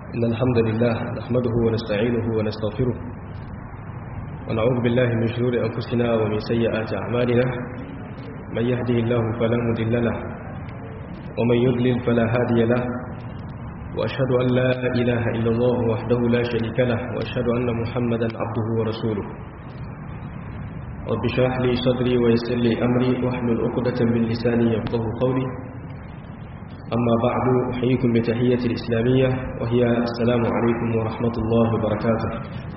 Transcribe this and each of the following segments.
إن الحمد لله نحمده ونستعينه ونستغفره ونعوذ بالله من شرور أنفسنا ومن سيئات أعمالنا من يهده الله فلا مضل له ومن يضلل فلا هادي له وأشهد أن لا إله إلا الله وحده لا شريك له وأشهد أن محمدا عبده ورسوله رب اشرح لي صدري ويسر لي أمري واحلل عقدة من لساني يفقه قولي أما بعد أحييكم بتحية الإسلامية وهي السلام عليكم ورحمة الله وبركاته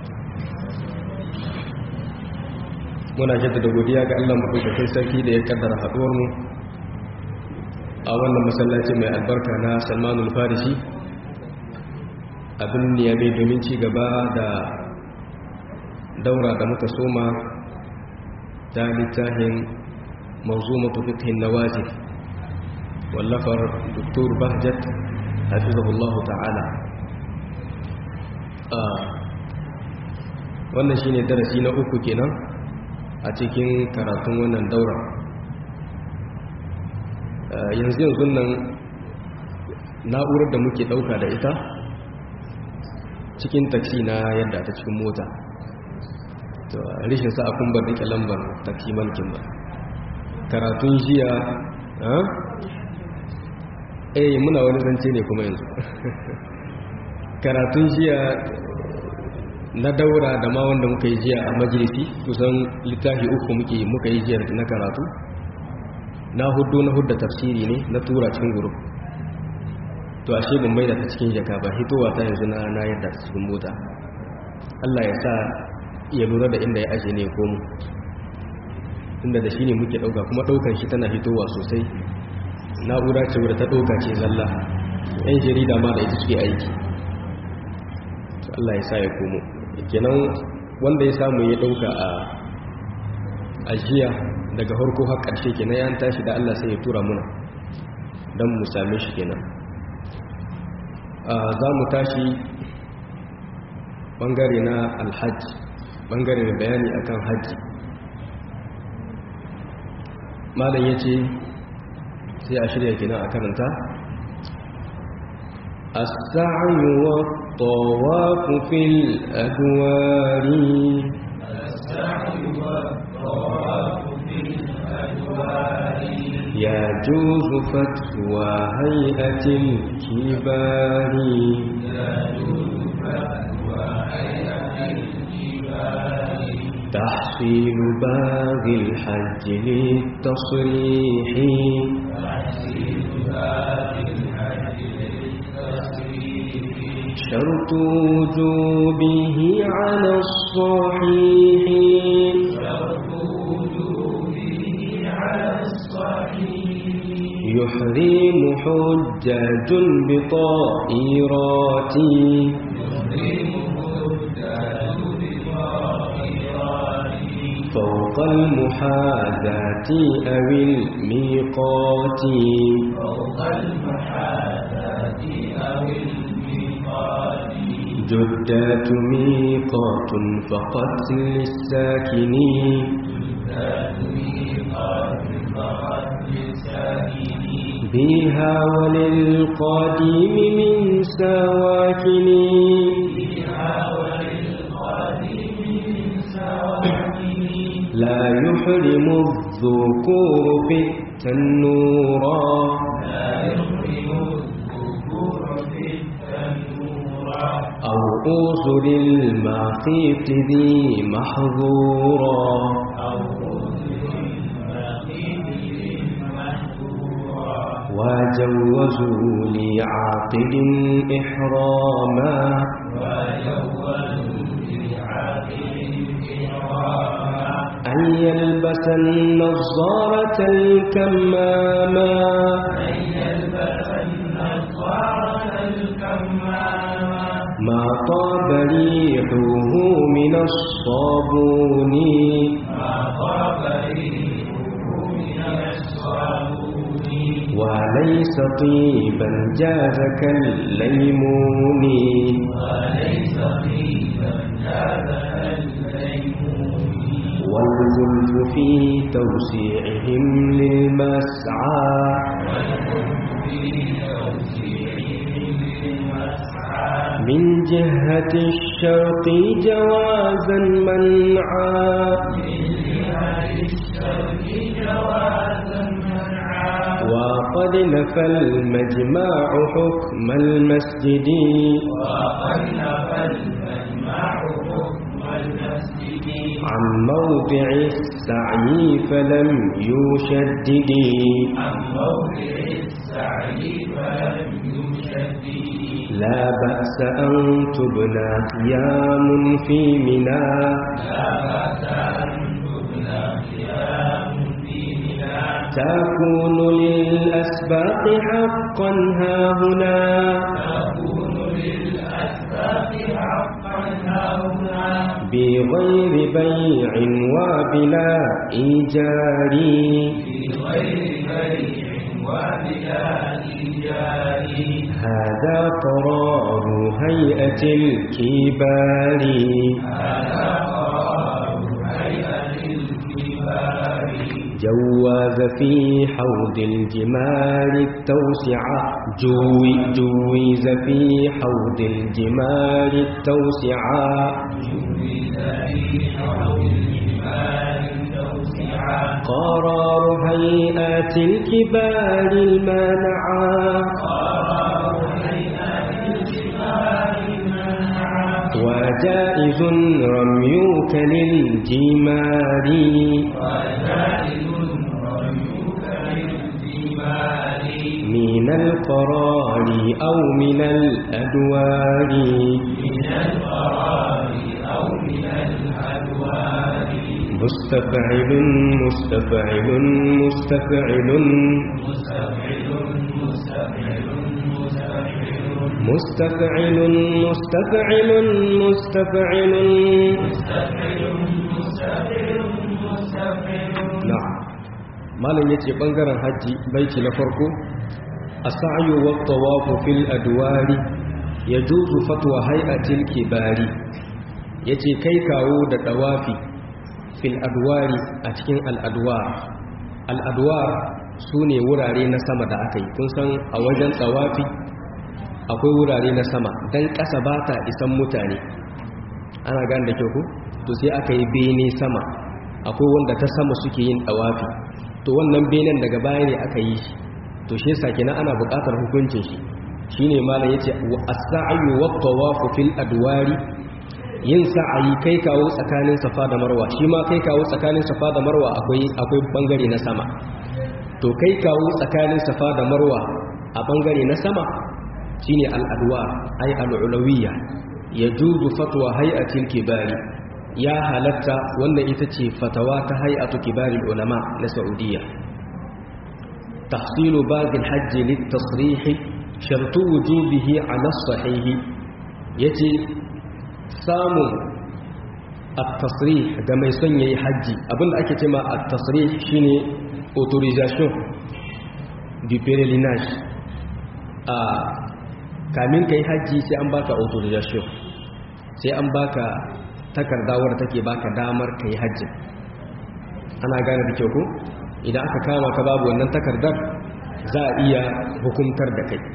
muna jaddada godiya ga Allah madaukakin sarki da ya kaddara haduwar mu a wannan masallaci mai albarka na Salmanul Farisi abin niyame domin ci gaba da daura da muka soma ta littafin manzumatu fiqhin nawazil wallafar Dr. Bahjat hafizahullah ta'ala wannan shine darasi na uku kenan a cikin karatun wannan daura yanzu yanzu nan na'urar da muke dauka da ita cikin taksi na yadda ta cikin mota rishin sa a kumbar rike lambar taksi mankin ba karatun jiya eh muna wani zance ne kuma yanzu karatun jiya na daura da ma wanda muka yi jiya a majalisi kusan littafi uku muke muka yi jiya na karatu na hudu na hudda tafsiri ne na tura cikin guru to ashe ban maida ta cikin jaka ba hitowa ta yanzu na na yadda ta cikin mota Allah ya sa ya lura da inda ya aje ne ko mu tunda da shi ne muke dauka kuma daukan shi tana hitowa sosai na'ura ce wadda ta dauka ce zalla yan jarida ma da ita suke aiki Allah ya sa ya komo kenan wanda ya samu ya dauka a ajiya daga harko har ƙarshe kenan ya tashi da Allah sai ya tura muna don mu same shi kenan za mu tashi bangare na alhaji bangare da bayani akan haji malam ya ce sai a shirya kenan a karanta السعي والطواف في الأدوار السعي والطواف في الأدوار يجوز فتوى هيئة الكبار يجوز فتوى هيئة الكبار تحصيل باغي الحج للتصريح تحصيل باقي الحج للتصريح شرط وجوبه على الصحيح شرط وجوبه على الصحيح يحرم حجاج بطائرات يحرمه الدال بطائرات فوق المحاذاة أو الميقات فوق المحاذاة أو الميقات جدات ميقات فقط للساكنين ذات ميقات فقط للساكنين بها وللقادم من سواكن فيها وللقادم من سواكن لا يحرم الذكور في التنورا لا يحرم الذكور في التنور أو أوصر المخيط ذي محظورا أو أذن المخيط المحظورا وجوزوا لعاقل إحراما ويوم لعاقل إحراما أن يلبس النظارة الكماما أن يلبس النظارة الكمامة ما طاب ريحه من الصابون ما طاب ريحه من الصابون وليس طيبا جاز كالليمون وليس طيبا هذا الليمون والغلف في توسيعهم للمسعى من جهة الشرق جوازا منعا وقد نفى المجمع حكم المسجد وقد نفى المجمع حكم المسجد عن موضع السعي فلم يشدد عن موضع السعي فلم يشدد لا بأس أن تبنى قيام في منى لا بأس أن تبنى قيام في منى تكون للأسباق حقا ها هنا تكون للأسباب حقا هاهنا بغير بيع وبلا إيجار في غير بيع وبلا إيجار هذا قرار هيئة الكبار هذا قرار هيئة الكبار جواز في حوض الجمال التوسعة جوي جويز في حوض الجمال التوسعة جوز في حوض الجبال توسعا قرار هيئات الكبار المانعة قرار هيئة الجبال منعا وجائز رميك للجمار وجائز رميك للجبال من القرار أو من الأدوار من القرار أو من الأدوار مستفعل مستفعل مستفعل مستفعل مستفعل مستفعل مستفعل مستفعل مستفعل مستفعل مستفعل مستفعل na'am malam yace bangaren haji baiti na farko as-sa'yu wa tawafu fil adwari yajuzu fatwa hay'atil kibari yace kai kawo da tawafi fil adwari a cikin al-adwar al-adwar sune wurare na sama da aka yi kun san a wajen tawafi akwai wurare na sama dan kasa ba ta isan mutane ana gane da kyau ko to sai aka yi bene sama akwai wanda ta sama suke yin dawafi to wannan benen daga baya ne aka yi shi to shi yasa kenan ana buƙatar hukuncin shi shine malam yace as-sa'yu wat-tawafu fil adwari yin sa'ayi kai kawo tsakanin safa da marwa shi ma kai kawo tsakanin safa da marwa akwai akwai bangare na sama to kai kawo tsakanin safa da marwa a bangare na sama shine al-adwar ay al-ulawiyya yajuzu fatwa hay'atil kibari ya halatta wannan ita ce fatawa ta hay'atu kibaril ulama na Saudiya tahsilu bagil hajji litasrih shartu wujubihi ala sahih yace samun at-tasrih da mai son yayi haji abinda ake cewa at-tasrih shine autorisation du pèlerinage a kamin kai haji sai an baka autorisation sai an baka takarda wadda take baka damar kai hajji ana gane da kyau ko idan aka kama ka babu wannan takardar za a iya hukumtar da kai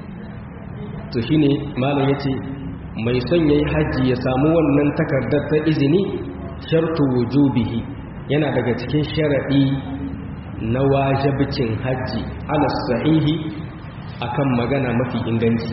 to shine malam yace mai son yayi hajji ya samu wannan takardar ta izini shartu wujubihi yana daga cikin sharadi na wajibcin hajji ala sahihi akan magana mafi inganci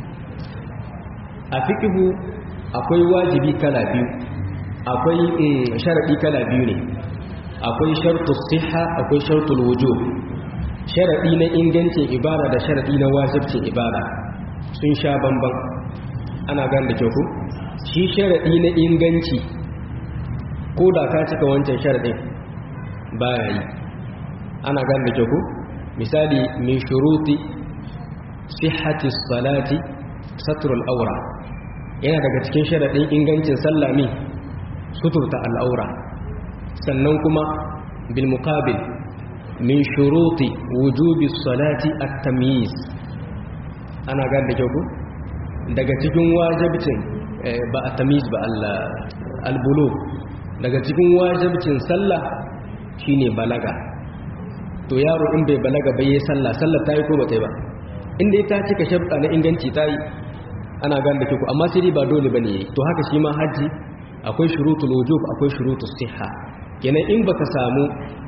a fiqhu akwai wajibi kala biyu akwai sharadi kala biyu ne akwai shartus siha akwai shartul wujub sharadi na ingancin ibada da sharadi na wajibcin ibada sun sha bamban ana gan da kyau ku shi sharadi na inganci ko da ka cika wancan sharadin baya yi ana gan da kyau ku misali min shuruti sihhati salati satrul awra yana daga cikin sharaɗin ingancin sallami suturta al'aura sannan kuma bil muqabil min shuruti wujubi salati at-tamyiz ana ga da kyau ku daga cikin wajibcin ba at-tamyiz ba al-bulugh daga cikin wajibcin sallah shine balaga to yaro in bai balaga bai yi sallah sallah tayi ko ba tayi ba inda ta cika sharuɗa na inganci tayi ana gane da ku amma sai dai ba dole bane yayi to haka shi ma haji akwai shurutul wujub akwai shurutus sihha kenan in baka samu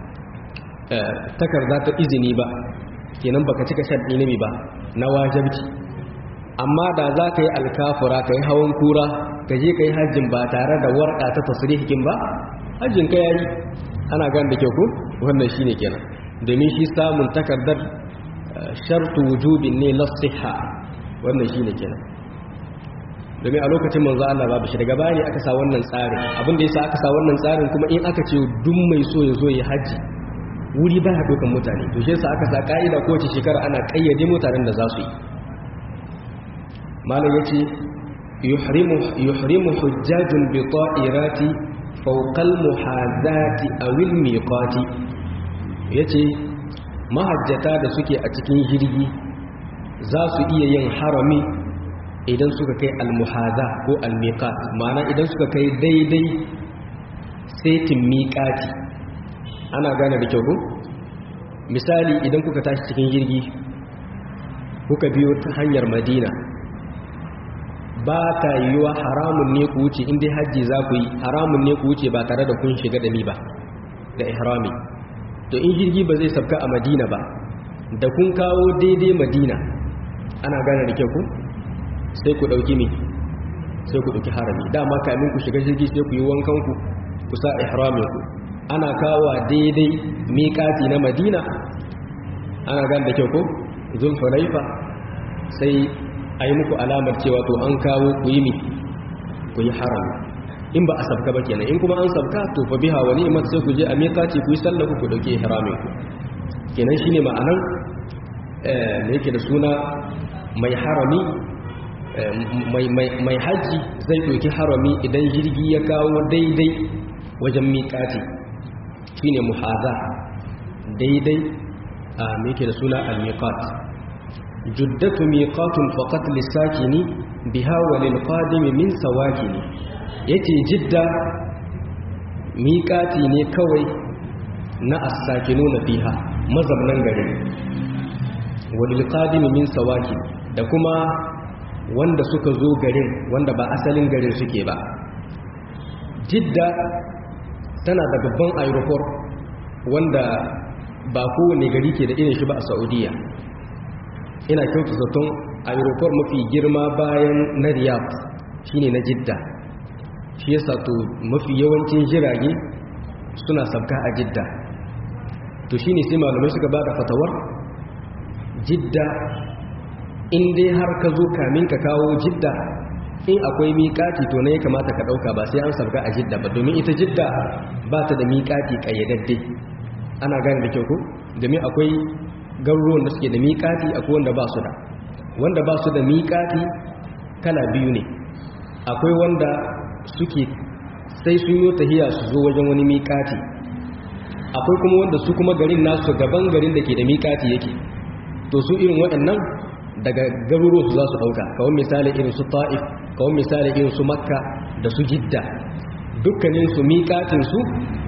takarda ta izini ba kenan baka cika sharɗi nabi ba na wajibci amma da za ka yi alkafura ka yi hawan kura ka je ka yi hajjin ba tare da warƙa ta tasirihikin ba hajjin ka yayi ana gane da kyau ku wannan shine kenan domin shi samun takardar shartu wujubin ne lasiha wannan shine kenan domin a lokacin manzo Allah babu shi daga bayani aka sa wannan tsarin abin da yasa aka sa wannan tsarin kuma in aka ce duk mai so ya zo ya haji wuri baya dokan mutane to shi yasa aka sa ka'ida kowace shekara ana kayyade mutanen da za su yi malam yace yuhrimu yuhrimu hujjajun bi ta'irati fawqa al-muhazati aw al-miqati yace mahajjata da suke a cikin jirgi za su iya yin harami idan suka kai al-muhaza ko al-miqat ma'ana idan suka kai daidai setin miqati ana gane da kyau ko misali idan kuka tashi cikin jirgi kuka biyo ta hanyar madina ba ta yiwuwa haramun ne ku wuce inda hajji za ku yi haramun ne ku wuce ba tare da kun shiga da ni ba da ihrami to in jirgi ba zai sabka a madina ba da kun kawo daidai madina ana gane da kyau ku sai ku ɗauki mi sai ku ɗauki harami dama kamin ku shiga jirgi sai ku yi wankanku ku sa ihraminku ana kawo daidai miƙati na madina ana gane da kyau ku zulhulaifa sai a yi muku alamar cewa to an kawo ku yi mi ku yi harami in ba a sabka ba kenan in kuma an sabka to fa biha wa ni'mat sai ku je a miƙaci ku yi sallahu ku dauke ihramin ku kenan shine ma'anan eh me yake da suna mai harami mai mai mai haji zai dauki harami idan jirgi ya kawo daidai wajen miƙati shine muhaza daidai a me yake da suna al-miqat juddatu miqatun faqat lisakini biha wa lil qadimi min sawakini yace jidda miqati ne kawai na as-sakinuna fiha mazamnan gari wa lil qadimi min sawakini da kuma wanda suka zo garin wanda ba asalin garin suke ba jidda tana da babban aeroport wanda ba kowane gari ke da irin shi ba a saudiya ina kyautu zaton aeroport mafi girma bayan na riyadh shine na jidda shi yasa to mafi yawancin jirage suna sabka a jidda to shine sai malamai suka ba da fatawar jidda in dai har ka zo kamin ka kawo jidda in akwai miƙati to ne ya kamata ka ɗauka ba sai an sabka a jidda ba domin ita jidda ba ta da miƙati ƙayyadadde ana gane da kyau ko domin akwai garuruwan da suke da miƙati akwai wanda ba su da wanda ba su da miƙati kala biyu ne akwai wanda suke sai sun yi tahiya su zo wajen wani miƙati akwai kuma wanda su kuma garin nasu gaban garin da ke da miƙati yake to su irin waɗannan daga garuruwan su za su ɗauka kawai misali irin su ta'if kawai misali irin su makka da su jidda dukkanin su miƙatin su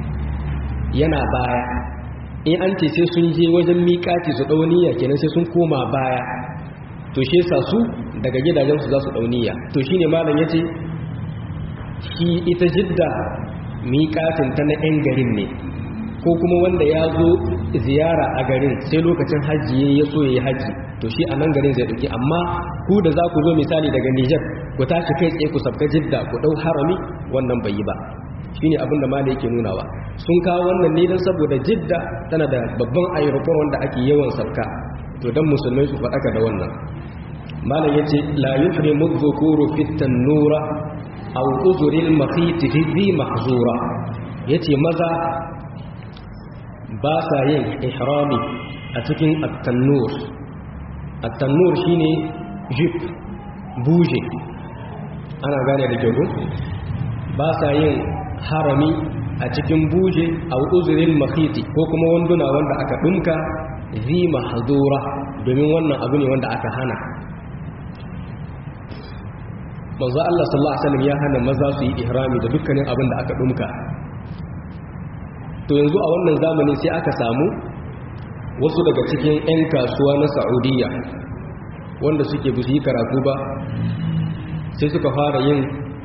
yana baya in an ce sai sun je wajen miƙati su ɗauniya kenan sai sun koma baya to shi yasa su daga gidajensu za su ɗauniya to shine malam ya ce shi ita jidda miƙatin ta na 'yan garin ne ko kuma wanda ya zo ziyara a garin sai lokacin hajji ya so ya yi hajji to shi a nan garin zai ɗauki amma ku da za ku zo misali daga nijar ku tashi kai tsaye ku sabka jidda ku ɗau harami wannan bai yi ba shine abinda mala yake nunawa sun kawo wannan ne don saboda jidda tana da babban aeroport wanda ake yawan sauka to dan musulmai su faɗaka da wannan malam yace la yuhrimu dhukuru fi tanura aw uzuril makhit fi dhi mahzura yace maza ba sa yin ihrami a cikin at-tannur at-tannur shine jip buje ana gane da kyau ba sa yin harami a cikin buje a uzurin makhiti ko kuma wanduna wanda aka dumka zi mahzura domin wannan abu ne wanda aka hana manzo Allah sallallahu alaihi wasallam ya hana maza su yi ihrami da dukkanin abin da aka dumka to yanzu a wannan zamanin sai aka samu wasu daga cikin 'yan kasuwa na Saudiya wanda suke busu yi karatu ba sai suka fara yin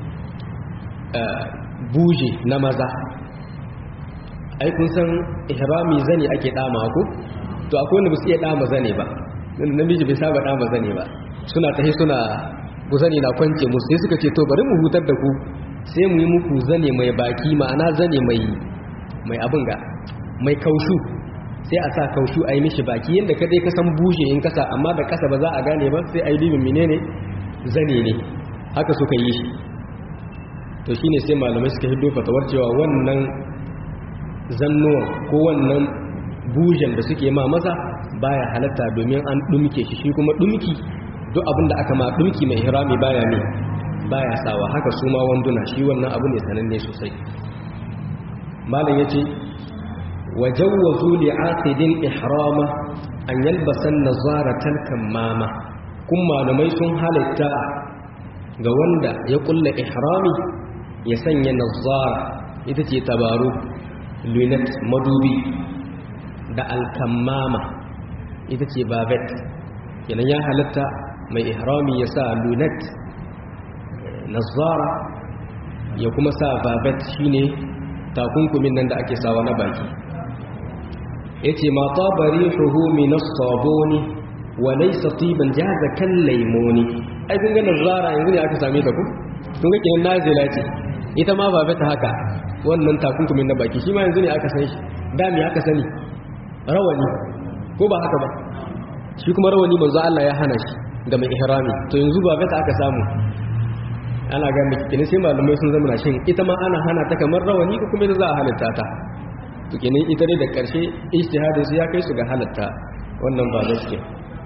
buje na maza ai kun san ihrami zane ake dama ko to akwai wanda ba su iya dama zane ba namiji bai saba dama zane ba suna tahi suna ku zane na kwance musu sai suka ce to bari mu hutar da ku sai mu yi muku zane mai baki ma'ana zane mai mai abin ga mai kaushu sai a sa kaushu a yi mishi baki yadda kadai ka san bushe in kasa amma da kasa ba za a gane ba sai a yi libin menene zane ne haka suka yi shi to shine sai malamai suka hiddo fatawar cewa wannan zannuwan ko wannan bujen da suke ma maza baya halatta domin an dumke shi shi kuma dumki duk abin da aka ma dumki mai hirami baya ne baya sawa haka su ma wanduna shi wannan abu ne sananne sosai malam yace wajawwazu li'aqidin ihrama an yalbasan nazaratal kammama kun malamai sun halatta ga wanda ya kulla ihrami ya sanya nazara ita ce tabaru lunet madubi da alkammama ita ce babet kenan ya halatta mai ihrami ya sa lunet nazara ya kuma sa babet shine takunkumin nan da ake sawa na baki yace ma tabari huhumi nas-sabuni wa laysa tiban jaza kan laymoni ai kun ga nazara yanzu ne aka same ta ku kun ga kenan nazila ce ita ma babet haka wannan takunkumin na baki shi ma yanzu ne aka san shi da me aka sani rawani ko ba haka ba shi kuma rawani manzo Allah ya hana shi ga mai ihrami to yanzu babet aka samu ana ga miki kenan sai malamai sun zama shin ita ma ana hana ta kamar rawani ko kuma za a halatta ta to kenan ita dai da karshe ijtihadin su ya kai su ga halatta wannan ba gaske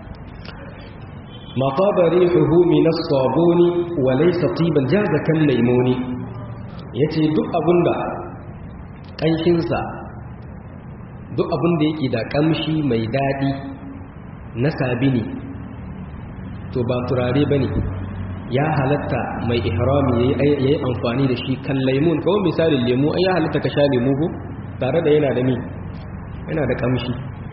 ma taba rihuhu min as-sabuni wa laysa tiban jaza kan laymuni yace duk abunda kanshin sa duk abunda yake da kamshi mai dadi na sabini to ba turare bane ya halatta mai ihrami yayi amfani da shi kan laimun kawai misalin lemu ai ya halatta ka sha lemu ko tare da yana da mi yana da kamshi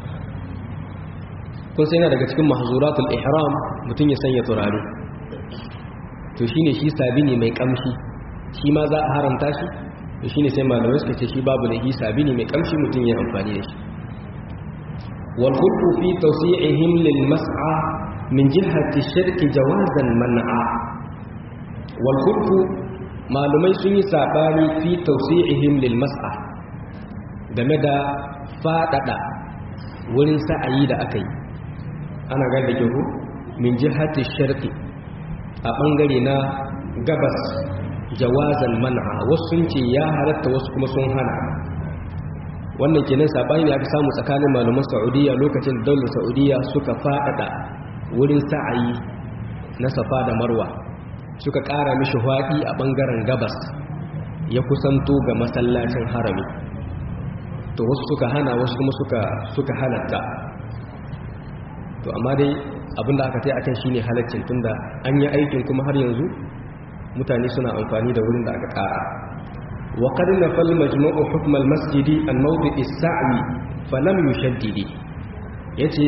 kun sai yana daga cikin mahzuratul ihram mutum ya sanya turare to shine shi sabini mai kamshi shi ma za a haramta shi to shine sai malamai suka ce shi babu da sabini mai kamshi mutum ya amfani da shi wal khulqu fi tawsi'ihim lil mas'a min jihati shirki jawazan man'a wal khulqu malumai sun yi sabani fi tawsi'ihim lil mas'a game da fadada wurin sa'ayi da aka yi ana ga da ke min jihati shirki a bangare na gabas jawazan man'a wasu sun ce ya halatta wasu kuma sun hana wannan kenan sabani ne aka samu tsakanin malaman Saudiya lokacin da daular Saudiya suka fadada wurin sa'ayi na safa da marwa suka ƙara mishi haɗi a ɓangaren gabas ya kusanto ga masallacin harami to wasu suka hana wasu kuma suka suka halatta to amma dai abinda aka tai akan shine halaccin tunda an yi aikin kuma har yanzu mutane suna amfani da wurin da aka ƙara wa qad nafal majma'u hukm al-masjidi an mawdi' as-sa'i falam yushaddidi yace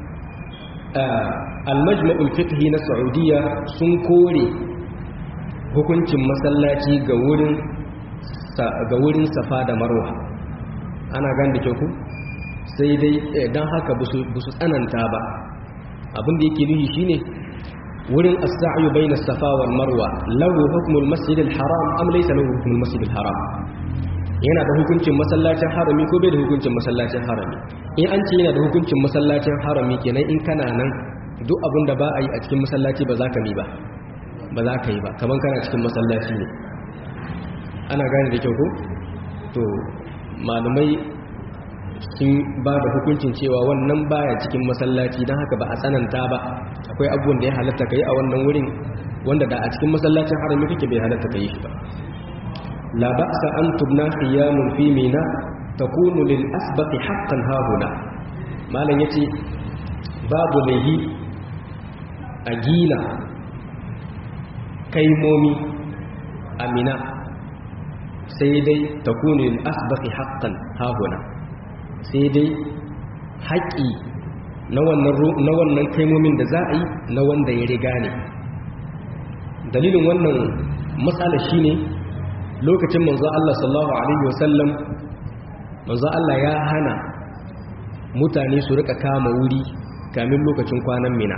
al-majma'ul fiqhi na Saudiya sun kore hukuncin masallaci ga wurin ga wurin Safa da Marwa ana gan da ku sai dai dan haka busu tsananta ba abin da yake nufi shine wurin as-sa'yu bayna Safa wal Marwa lahu hukmul masjid al-haram am laysa lahu hukmul masjid al-haram yana da hukuncin masallacin harami ko bai da hukuncin masallacin harami in an ce yana da hukuncin masallacin harami kenan in kana nan duk abin da ba a yi a cikin masallaci ba za ka mi ba ba za ka yi ba kamar kana cikin masallaci ne ana gane da kyau ko to malumai sun ba da hukuncin cewa wannan baya cikin masallaci don haka ba a tsananta ba akwai abubuwan da ya halatta ka yi a wannan wurin wanda da a cikin masallacin harami kake bai halatta ka yi shi ba la ba'sa an tubna khiyamun fi mina takunu lil asbaqi haqqan hahuna malam yace babu laihi a gina kaimomi amina sai dai takunu lil asbaqi haqqan hahuna sai dai haƙi na wannan na wannan kaimomin da za a yi na wanda ya riga ne dalilin wannan matsala shine lokacin manzo Allah sallallahu alaihi wasallam manzo Allah ya hana mutane su rika kama wuri kamin lokacin kwanan mina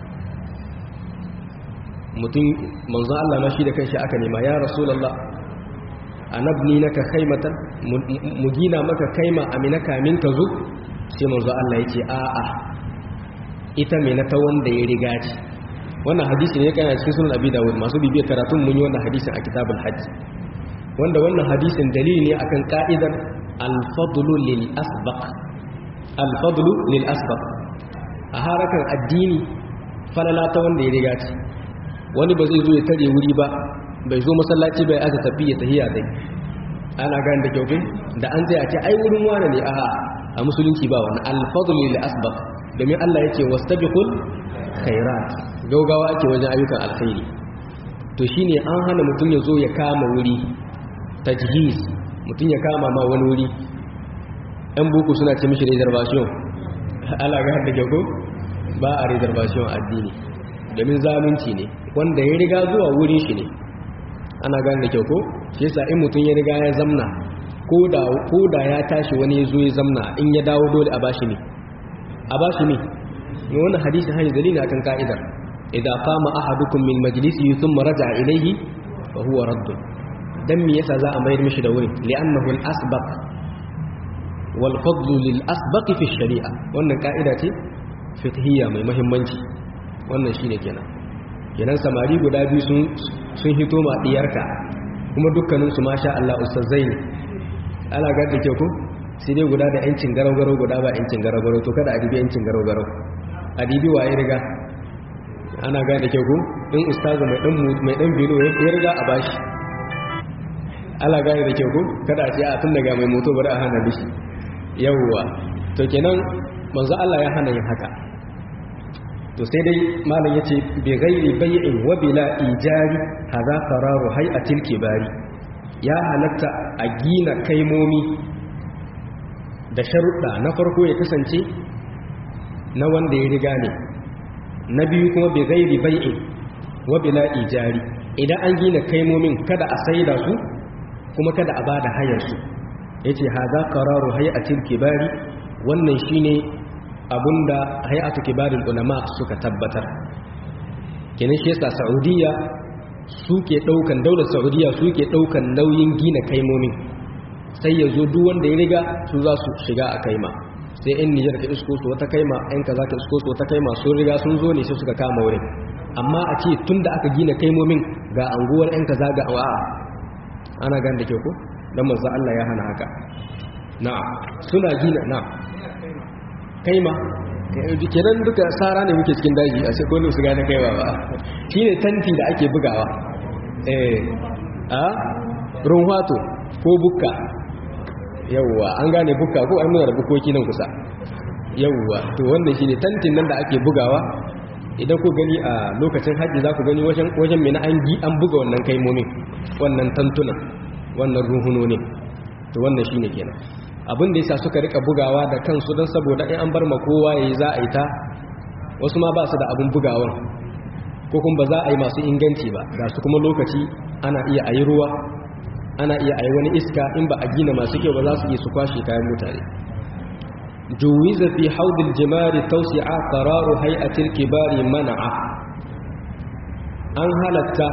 mutum manzo Allah ma shi da kanshi aka nema ya rasulullah anabni naka khaymatan mu gina maka kaima amina kamin ka zo sai manzo Allah yake a'a ita me na ta wanda ya riga ce wannan hadisi ne kana cikin sunan abi dawud masu bibiyar karatun mun yi wannan hadisin a kitabul hajj wanda wannan hadisin dalili ne akan ka'idar al-fadlu lil asbaq al-fadlu lil asbaq a harakan addini falala ta wanda ya riga ce wani ba zai zo ya tare wuri ba bai zo masallaci bai aka tafi ya tahiya dai ana gani da kyau da an zai a ce ai wurin wane ne aha a musulunci ba wani al-fadlu lil asbaq domin Allah yake wastabiqul khairat gaugawa ake wajen ayyukan alkhairi to shine an hana mutum ya zo ya kama wuri tajhiz mutum ya kama ma wani wuri ɗan buku suna ce mishi reservation ala ga da kyau ba a reservation addini domin zalunci ne wanda ya riga zuwa wurin shi ne ana gane da kyau ko shi yasa in mutum ya riga ya zamna ko da ya tashi wani ya zo ya zamna in ya dawo dole a bashi ne a bashi ne ne wannan hadisi hanyar dalili akan ka'idar idza qama ahadukum min majlisihi thumma raja'a ilayhi fa huwa radd dan me yasa za a mayar mishi da wurin li'annahu al-asbaq wal fadl lil asbaq fi shari'a wannan ka'ida ce fiqhiyya mai muhimmanci wannan shine kenan kenan samari guda biyu sun sun hito ma diyarka kuma dukkanin su masha Allah ustazai ne ala ga da ke ku sai dai guda da yancin garau-garau guda ba yancin garau-garau to kada a dibi yancin garau-garau a dibi waye riga ana ga da ke ku in ustazu mai dan mai dan bilo ya riga a bashi ala ga da ke ku kada a ce a tun daga mai moto bari a hana bishi yawwa to kenan manzo Allah ya hana yin haka to sai dai malam yace bi ghairi bai'in wa bila ijari hadha qararu hay'atil kibari ya halatta a gina kaimomi da sharuɗa na farko ya kasance na wanda ya riga ne na biyu kuma bi ghairi bai'in wa bila ijari idan an gina kaimomin kada a saida su kuma kada a bada hayar su yace hadha qararu hay'atil kibari wannan shine abunda hay'atu kibarul ulama suka tabbatar kenan shi yasa saudiya suke daukan daular saudiya suke daukan nauyin gina kaimomin sai ya zo duk wanda ya riga su za su shiga a kaima sai yan nijar ka isko su wata kaima yan kaza ka isko su wata kaima sun riga sun zo ne sai suka kama wurin amma a ce tun da aka gina kaimomin ga anguwar yan kaza ga a'a ana gan da ke ko dan manzo Allah ya hana haka na'am suna gina na'am kaima kenan duka sara ne muke cikin daji a sai kone su gane kaiwa ba shi ne tanti da ake bugawa eh a runwato ko bukka yawwa an gane bukka ko an nuna da bukoki nan kusa yawwa to wannan shi ne tantin nan da ake bugawa idan ku gani a lokacin hajji za ku gani wajen mai na an buga wannan kaimomin wannan tantunan wannan ruhunonin to wannan shi ne kenan abin da yasa suka rika bugawa da kansu don saboda in an bar ma kowa yayi za a yi ta wasu ma ba su da abin bugawan ko kuma ba za a yi masu inganci ba ga su kuma lokaci ana iya ayi ruwa ana iya ayi wani iska in ba a gina masu kyau ba za su iya su kwashe kayan mutane juwiza fi haudil jimari tawsi'a qararu hay'atil kibari mana'a an halatta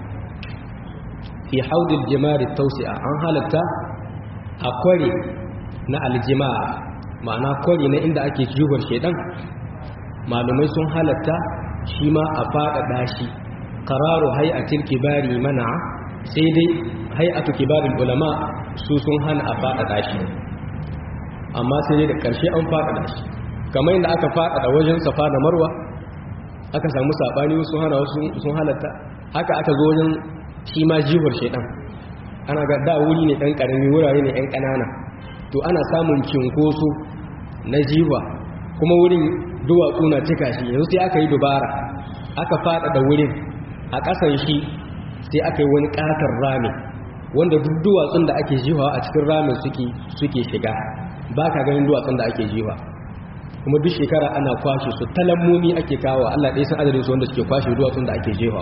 fi haudil jimari tawsi'a an halatta a kware na aljima'a ma'ana kwari na inda ake jubar shaidan malumai sun halatta shi ma a faɗaɗa shi ƙararo hay'atul kibari mana sai dai hay'atul kibarin ulama su sun hana a faɗaɗa shi amma sai dai da ƙarshe an faɗaɗa shi kamar yadda aka faɗaɗa wajen safa da marwa aka samu saɓani sun hana wasu sun halatta haka aka zo wajen shi ma jibar shaidan ana ga da wuri ne ɗan ƙarami wurare ne ɗan ƙanana to ana samun cinkoso na jiwa kuma wurin duwatsu na cika shi yanzu sai aka yi dubara aka faɗaɗa wurin a ƙasan shi sai aka yi wani ƙatar rami wanda duk duwatsun da ake jiwa a cikin ramin suke shiga ba ka ganin duwatsun da ake jiwa kuma duk shekara ana kwashe su talammomi ake kawo Allah ɗaya san adadin su wanda suke kwashe duwatsun da ake jiwawa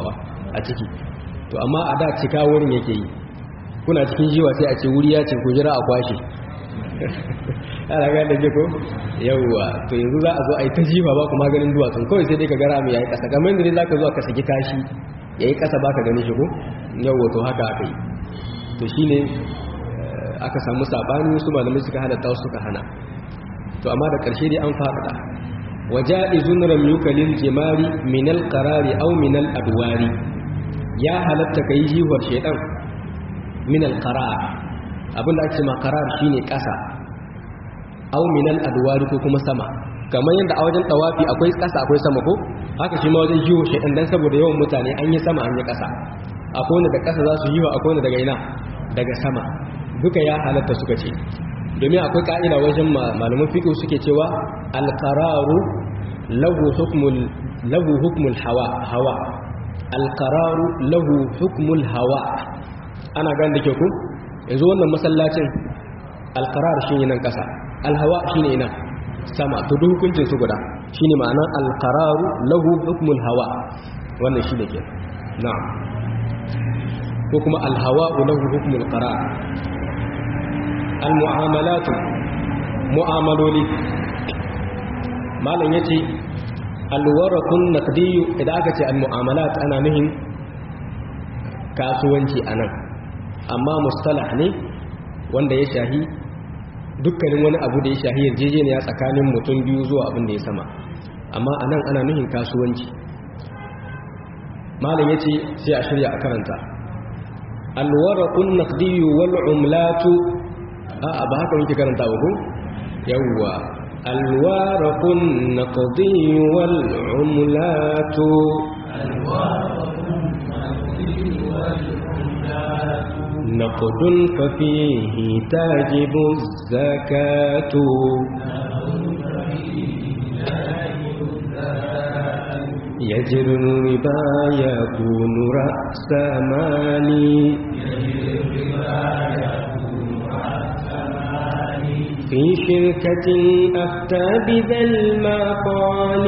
a ciki to amma a da cika wurin yake yi kuna cikin jiwa sai a ce wuri ya ce ku jira a kwashe ana ga da ko yawwa to yanzu za a zo a yi ta jiwa ba kuma ganin duwatsun kawai sai dai ka gara mai yayi kasa kamar yadda za ka zo ka saki kashi yayi kasa ba ka gani shi ko yawwa to haka aka yi to shine aka samu sabani su malamai suka halatta wasu suka hana to amma da ƙarshe dai an faɗaɗa waja'izun ramyuka lil jimari min al qarari aw min al adwari ya halatta kai jiwar shedan min al qarar abinda ake ma qarar shine ƙasa aw min al adwari ko kuma sama kamar yadda a wajen tawafi akwai ƙasa akwai sama ko haka shi ma wajen jiwo shedan dan saboda yawan mutane an yi sama an yi ƙasa akwai wanda da ƙasa za su yi wa akwai wanda daga ina daga sama duka ya halatta suka ce domin akwai ka'ida wajen malaman fiqh suke cewa al-qararu lahu hukmul lahu hukmul hawa hawa al-qararu lahu hukmul hawa ana ganin da ke ku yanzu wannan masallacin al-qarar shine nan kasa al-hawa shine ina sama to duk hukuncin su guda shine ma'anar al-qararu lahu hukmul hawa wannan shine ke na'am ko kuma al-hawa lahu hukmul qarar al-mu'amalatu mu'amaloli malam yace al-warakun naqdiyu idan aka ce al-mu'amalat ana nuhin kasuwanci anan amma mustalah ne wanda ya shahi dukkanin wani abu da ya shahi yarjejeniya tsakanin mutum biyu zuwa abin da ya sama amma anan ana nuhin kasuwanci malam yace sai a shirya a karanta al-warakun naqdiyu wal umlatu a'a ba haka muke karanta ba ko yawwa alwaraqun naqdi wal umlatu نقد ففيه تجب الزكاة يجر الربا يكون رأس مالي في شركة أفتى بذا المقال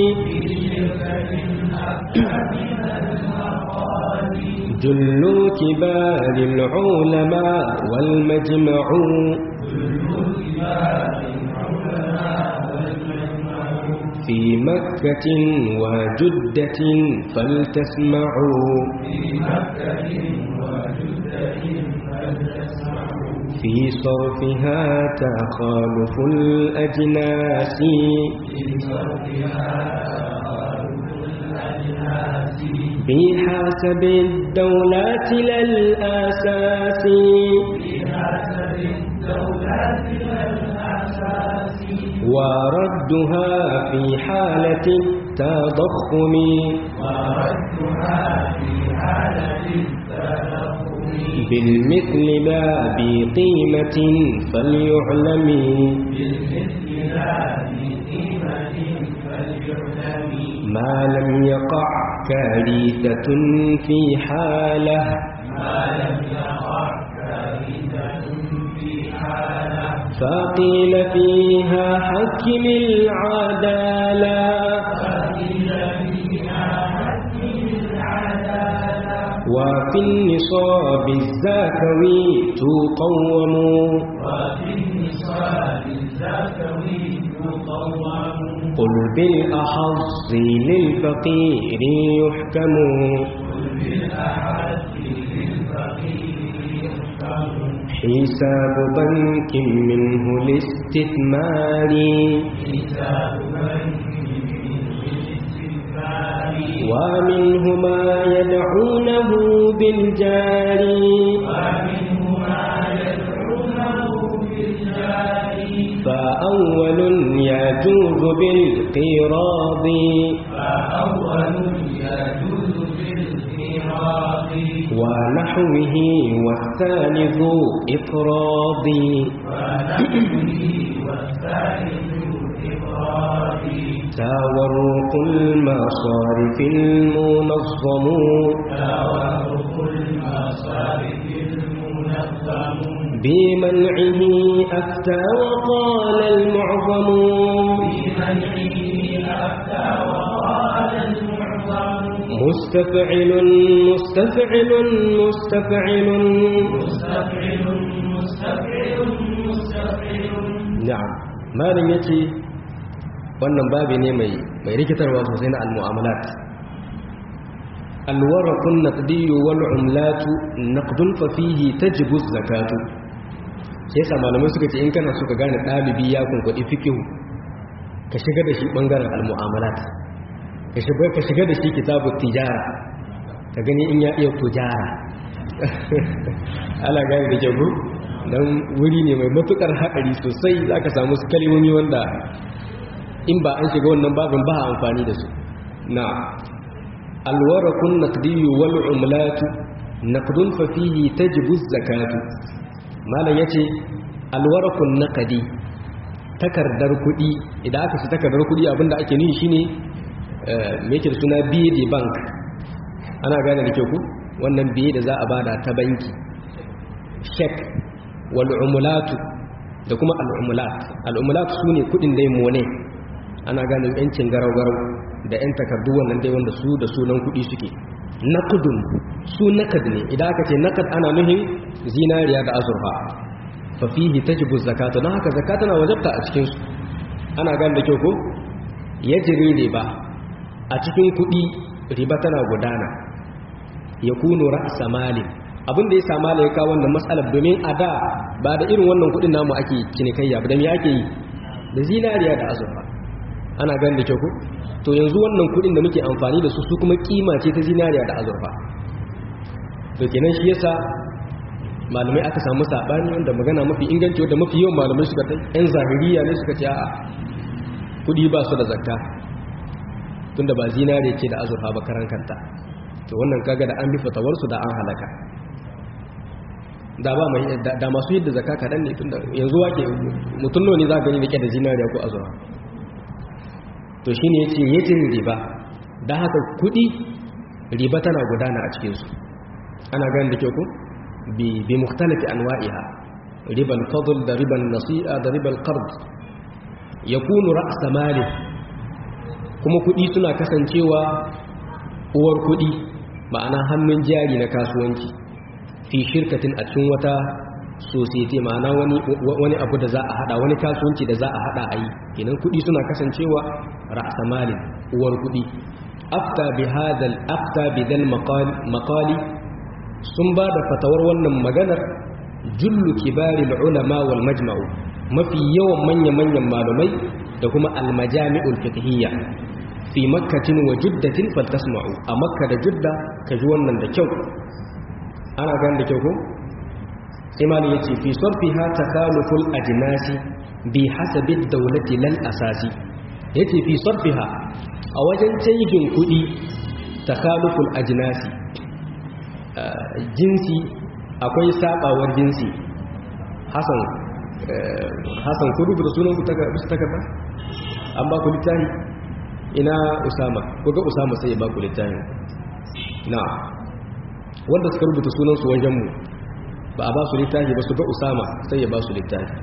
جل كبار العلماء والمجمع في مكة وجدة فلتسمعوا في مكة وجدة فلتسمعوا في صرفها تخالف الأجناس بحسب الدولة للأساس وردها في حالة التضخم وردها في حالة التضخم بالمثل ما بقيمة فليعلم ما لم يقع كارثة في حالة ما لم يقع كارثة في حالة فقيل فيها حكم العدالة فقيل فيها حكم العدالة وفي النصاب الزكوي تقوم وفي النصاب الزكوي تقوم قل بالأحظ للفقير يحكم قل بالأحظ للفقير يحكم حساب بنك منه الاستثمار حساب بنك ومنه ما يدعونه بالجار ومنه ما يدعونه بالجار فأول يجوز بالقراض فأول يجوز بالقراض ونحوه والثالث إقراض ونحوه والثالث إقراض تورق المصارف المنظم تورق المصارف المنظم بمنعه أفتى وقال المعظم بمنعه أفتى وقال المعظم مستفعل مستفعل مستفعل مستفعل مستفعل مستفعل na'am malam yace wannan babi ne mai mai rikitarwa sosai na al-mu'amalat al-warqun naqdi wal umlatu naqdun fa fihi tajibu zakatu sai yasa malamai suka ce in kana so ka gane dalibi ya kunkudi fiqh ka shiga da shi bangaren al-mu'amalat ka shiga ka shiga da shi kitabu tijara ka gani in ya iya tujara ala gani da kyau don wuri ne mai matukar haɗari sosai za ka samu su kalimomi wanda in ba an shiga wannan babin ba a amfani da su na alwarakun naqdiyu wal umlatu naqdun fa fihi tajibu zakatu malam yace alwarakun naqdi takardar kuɗi idan aka ci takardar kuɗi abinda ake nufi shine me yake da suna biye de bank ana gane da kyau ku wannan biye da za a bada ta banki check wal'umulatu da kuma al'umulat al'umulat su ne kudin dai mone ana gane yancin garau-garau da 'yan takardu wannan dai wanda su da sunan kudi suke nakudun su nakad ne idan aka ce nakad ana nuhin zinariya da azurfa fafihi ta jibu zakata don haka zakata na wajabta a cikinsu ana gane da kyau ko ya jiri riba a cikin kudi riba tana gudana ya kuno ra'asa malin abin da ya sama da ya kawo wannan matsalar domin a da ba da irin wannan kudin namu ake cinikayya ba da me ake yi da zinariya da azurfa ana gani da kyau ku to yanzu wannan kudin da muke amfani da su su kuma kima ce ta zinariya da azurfa to kenan shi yasa malamai aka samu sabani wanda magana mafi inganci wanda mafi yawan malamai suka ta yan zahiriya ne suka ce a'a kudi ba su da zakka tunda ba zinariya ce da azurfa ba karan kanta to wannan kaga da an bi fatawarsu da an halaka da ba mai da masu yadda zakka kadan ne tunda yanzu wake mutum ne za ka gani rike da zinariya ko azura to shine yace yace riba dan haka kudi riba tana gudana a cikin su ana ganin da kyau ko bi bi mukhtalifi anwa'iha riba al-fadl da riba an-nasi'a da riba al-qard yakunu ra's mali kuma kudi suna kasancewa uwar kudi ma'ana hannun jari na kasuwanci fi shirkatin a cikin wata society ma'ana wani wani abu da za a hada wani kasuwanci da za a hada a yi kenan kudi suna kasancewa ra'samalin uwar kudi afta bi hadal afta bi dal maqali sun ba da fatawar wannan maganar jullu kibaril ulama wal majma'u mafi yawan manya-manyan malumai da kuma almajami'ul fiqhiyya fi makkatin wa juddatin faltasma'u a makka da judda ka ji wannan da kyau ana gani da kyau ko imani ya ce fi sarfi ha ta kaluful ajinasi bi hasabi daulati lal asasi ya ce fi sarfi ha a wajen canjin kudi ta kaluful ajinasi jinsi akwai sabawar jinsi hasan hasan ku rubuta sunan ku bisa takarda an ba ku littafi ina usama ko ga usama sai ya ba ku littafi na wanda suka rubuta sunansu wajenmu ba a ba su littafi ba su ga usama sai ya ba su littafi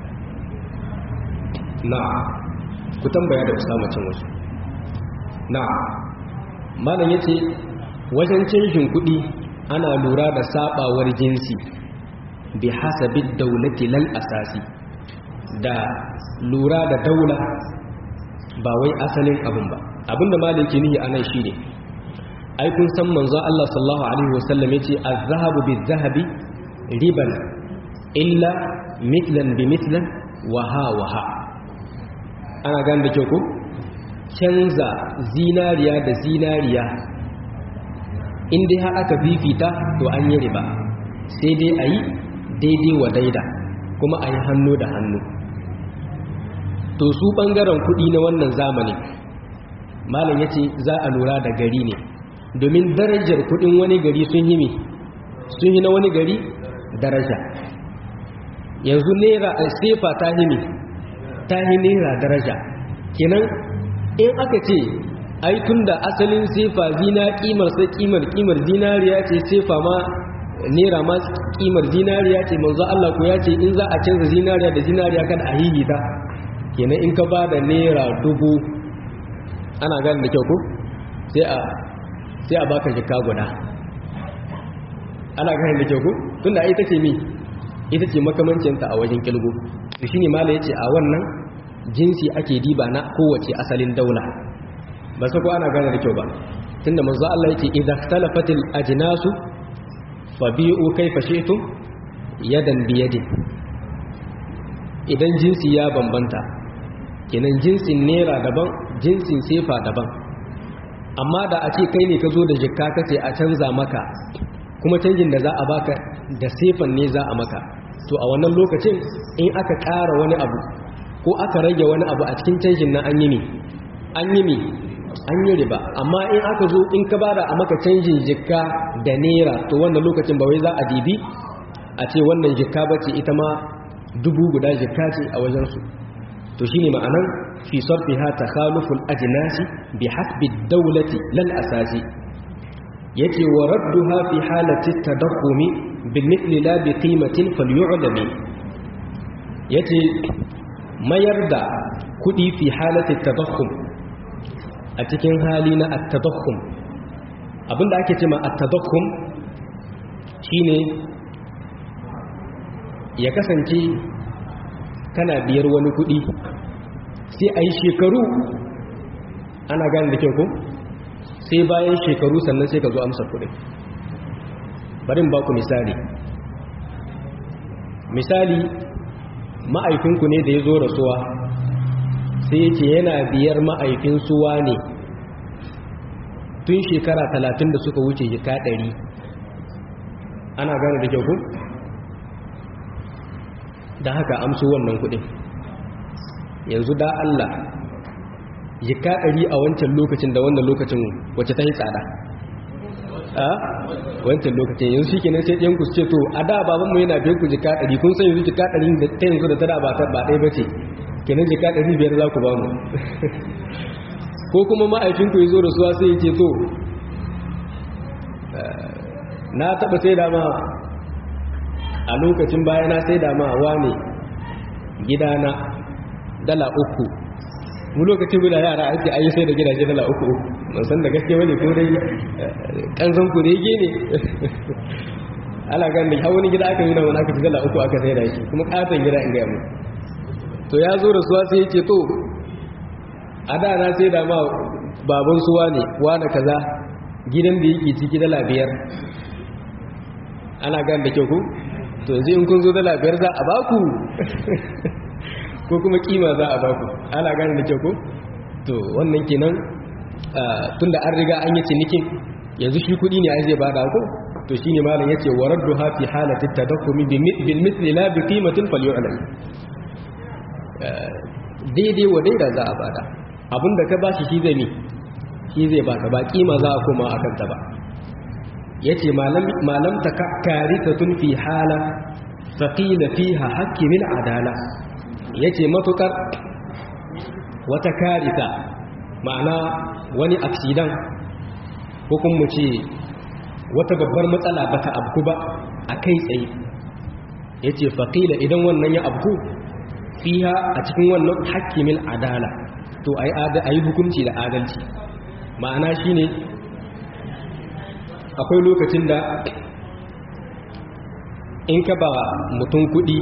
na ku tambaya da usama cin wasu na malam ya ce wajen canjin kuɗi ana lura da sabawar jinsi bi hasabi daulati lal asasi da lura da daula ba wai asalin abin ba abinda malam ke nihi anan shine ai kun san manzo Allah sallallahu alaihi wasallam yace az-zahabu biz-zahabi riban illa mithlan bi mithlan wa ha wa ha ana gane da kyau ko canza zinariya da zinariya in dai har aka fifita to an yi riba sai dai ayi daidai wa daida kuma ayi hannu da hannu to su bangaren kudi na wannan zamani malam yace za a lura da gari ne domin darajar kudin wani gari sun yi sun yi na wani gari daraja yanzu naira a sefa ta himi ta yi naira daraja kenan in aka ce ai tun da asalin sefa zina kimar sai kimar kimar zinariya ce sefa ma naira ma kimar zinariya ce manzo Allah ko ya ce in za a canza zinariya da zinariya kada a hihita kenan in ka ba da naira dubu ana gani da kyau ko sai a sai a baka jikka guda ana ganin da kyau ko tunda ita ce mi ita ce makamancinta a wajen kilgo to shine mala yace a wannan jinsi ake diba na kowace asalin daula ba sai ko ana gane da kyau ba tunda manzo Allah yake idza ikhtalafatil ajnasu fabi'u kayfa shi'tum yadan biyadin idan jinsi ya bambanta kenan jinsin nera daban jinsin sefa daban amma da a ce kai ne ka zo da jikka kace a canza maka kuma canjin da za a baka da sefan ne za a maka to a wannan lokacin in aka ƙara wani abu ko aka rage wani abu a cikin canjin na an yi ne an yi ne an yi riba amma in aka zo in ka bada a maka canjin jikka da nera to wannan lokacin ba wai za a dibi a ce wannan jikka ba ce ita ma dubu guda jikka ce a wajensu to shine ma'anan fi sarfiha takhaluful ajnasi bi hasbi dawlati lal asasi yace wa radduha fi halati tadakhumi bil mithli la bi qimatin falyu'lami yace mayar da kudi fi halati tadakhum a cikin hali na at-tadakhum abinda ake cewa at-tadakhum shine ya kasance kana biyar wani kudi sai a yi shekaru ana gane da kyau ko sai bayan shekaru sannan sai ka zo amsa kudin barin ba ku misali misali ma'aifinku ne da ya zo rasuwa sai ce yana biyar ma'aifin suwa ne tun shekara talatin da suka wuce jika ɗari ana gane da kyau ku da haka amso wannan kudin yanzu da Allah jika ɗari a wancan lokacin da wannan lokacin wacce ta yi tsada a wancan lokacin yanzu shi kenan sai ɗiyanku su ce to a da babanmu yana biyan ku jika ɗari kun san yanzu jika ɗari da ta yanzu da ta da ba ɗaya ba ce kenan jika ɗari biyar za ku ba mu ko kuma ma'aikinku ya zo da suwa sai ya ce to na taɓa sai da ma a lokacin baya na sai da ma wane gidana dala uku mu lokacin guda yara ake ayi sai da gidaje dala uku ban san da gaske wani ko dai kanzon ku dai gene ala gan da wani gida aka yi na wani aka ci dala uku aka sai da shi kuma katon gida in gaya mu to ya zo da suwa sai ya ce to a da na sai da ma baban suwa ne wane kaza gidan da yake ciki dala biyar ana gan da kyau ku to yanzu in kun zo dala biyar za a baku ko kuma kima za a baku ana gane da kyau ko to wannan kenan tunda an riga an yi cinikin yanzu shi kudi ne ai zai bada ko to shine malam yace waraddu ha fi halati tadakkumi bil mithli la bi qimatin falyu'lam daidai wa daida za a bada abinda ka bashi shi zai mi shi zai baka ba kima za a koma akan ta ba yace malam malam takaritatun fi hala faqila fiha hakimil adala yace matukar wata karita ma'ana wani aksidan ko kuma mu ce wata babbar matsala bata abku ba a kai tsaye yace faqila idan wannan ya abku fiha a cikin wannan hakimil adala to ayi ayi hukunci da adalci ma'ana shine akwai lokacin da in ka ba mutum kudi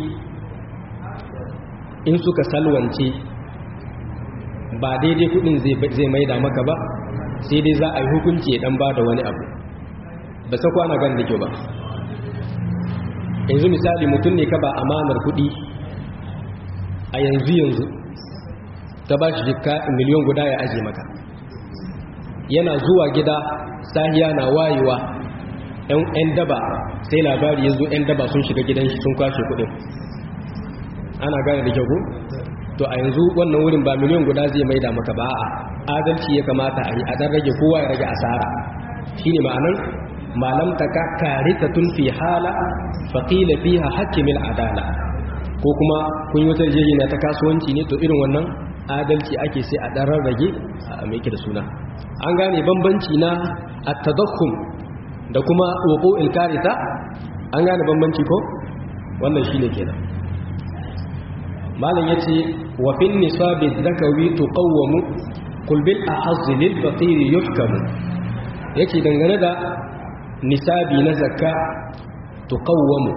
in suka salwance ba daidai kudin zai maida maka ba sai dai za a yi hukunci dan ba da wani abu ba sa kwana gan da kyau ba yanzu misali mutum ne ka ba amanar kudi a yanzu yanzu ta ba shi jika miliyon guda ya aje maka yana zuwa gida sahiya na wayewa yan daba sai labari ya zo yan daba sun shiga gidan shi sun kwashe kudin ana gane da kyau to a yanzu wannan wurin ba miliyan guda zai maida maka ba a adalci ya kamata a yi a dan rage kowa ya rage asara shine ma'anan malam ta ka karita tun fi hala faqila fiha hakimil adala ko kuma kun yi wata yarjejeniya ta kasuwanci ne to irin wannan adalci ake sai a dan rarrage a mai da suna an gane bambanci na at-tadakkum da kuma wuqu'il karita an gane bambanci ko wannan shine kenan malam yace wa fin nisabi zakawi tuqawwamu qul bil ahazz lil faqir yuhkamu yace dangane da nisabi na zakka tuqawwamu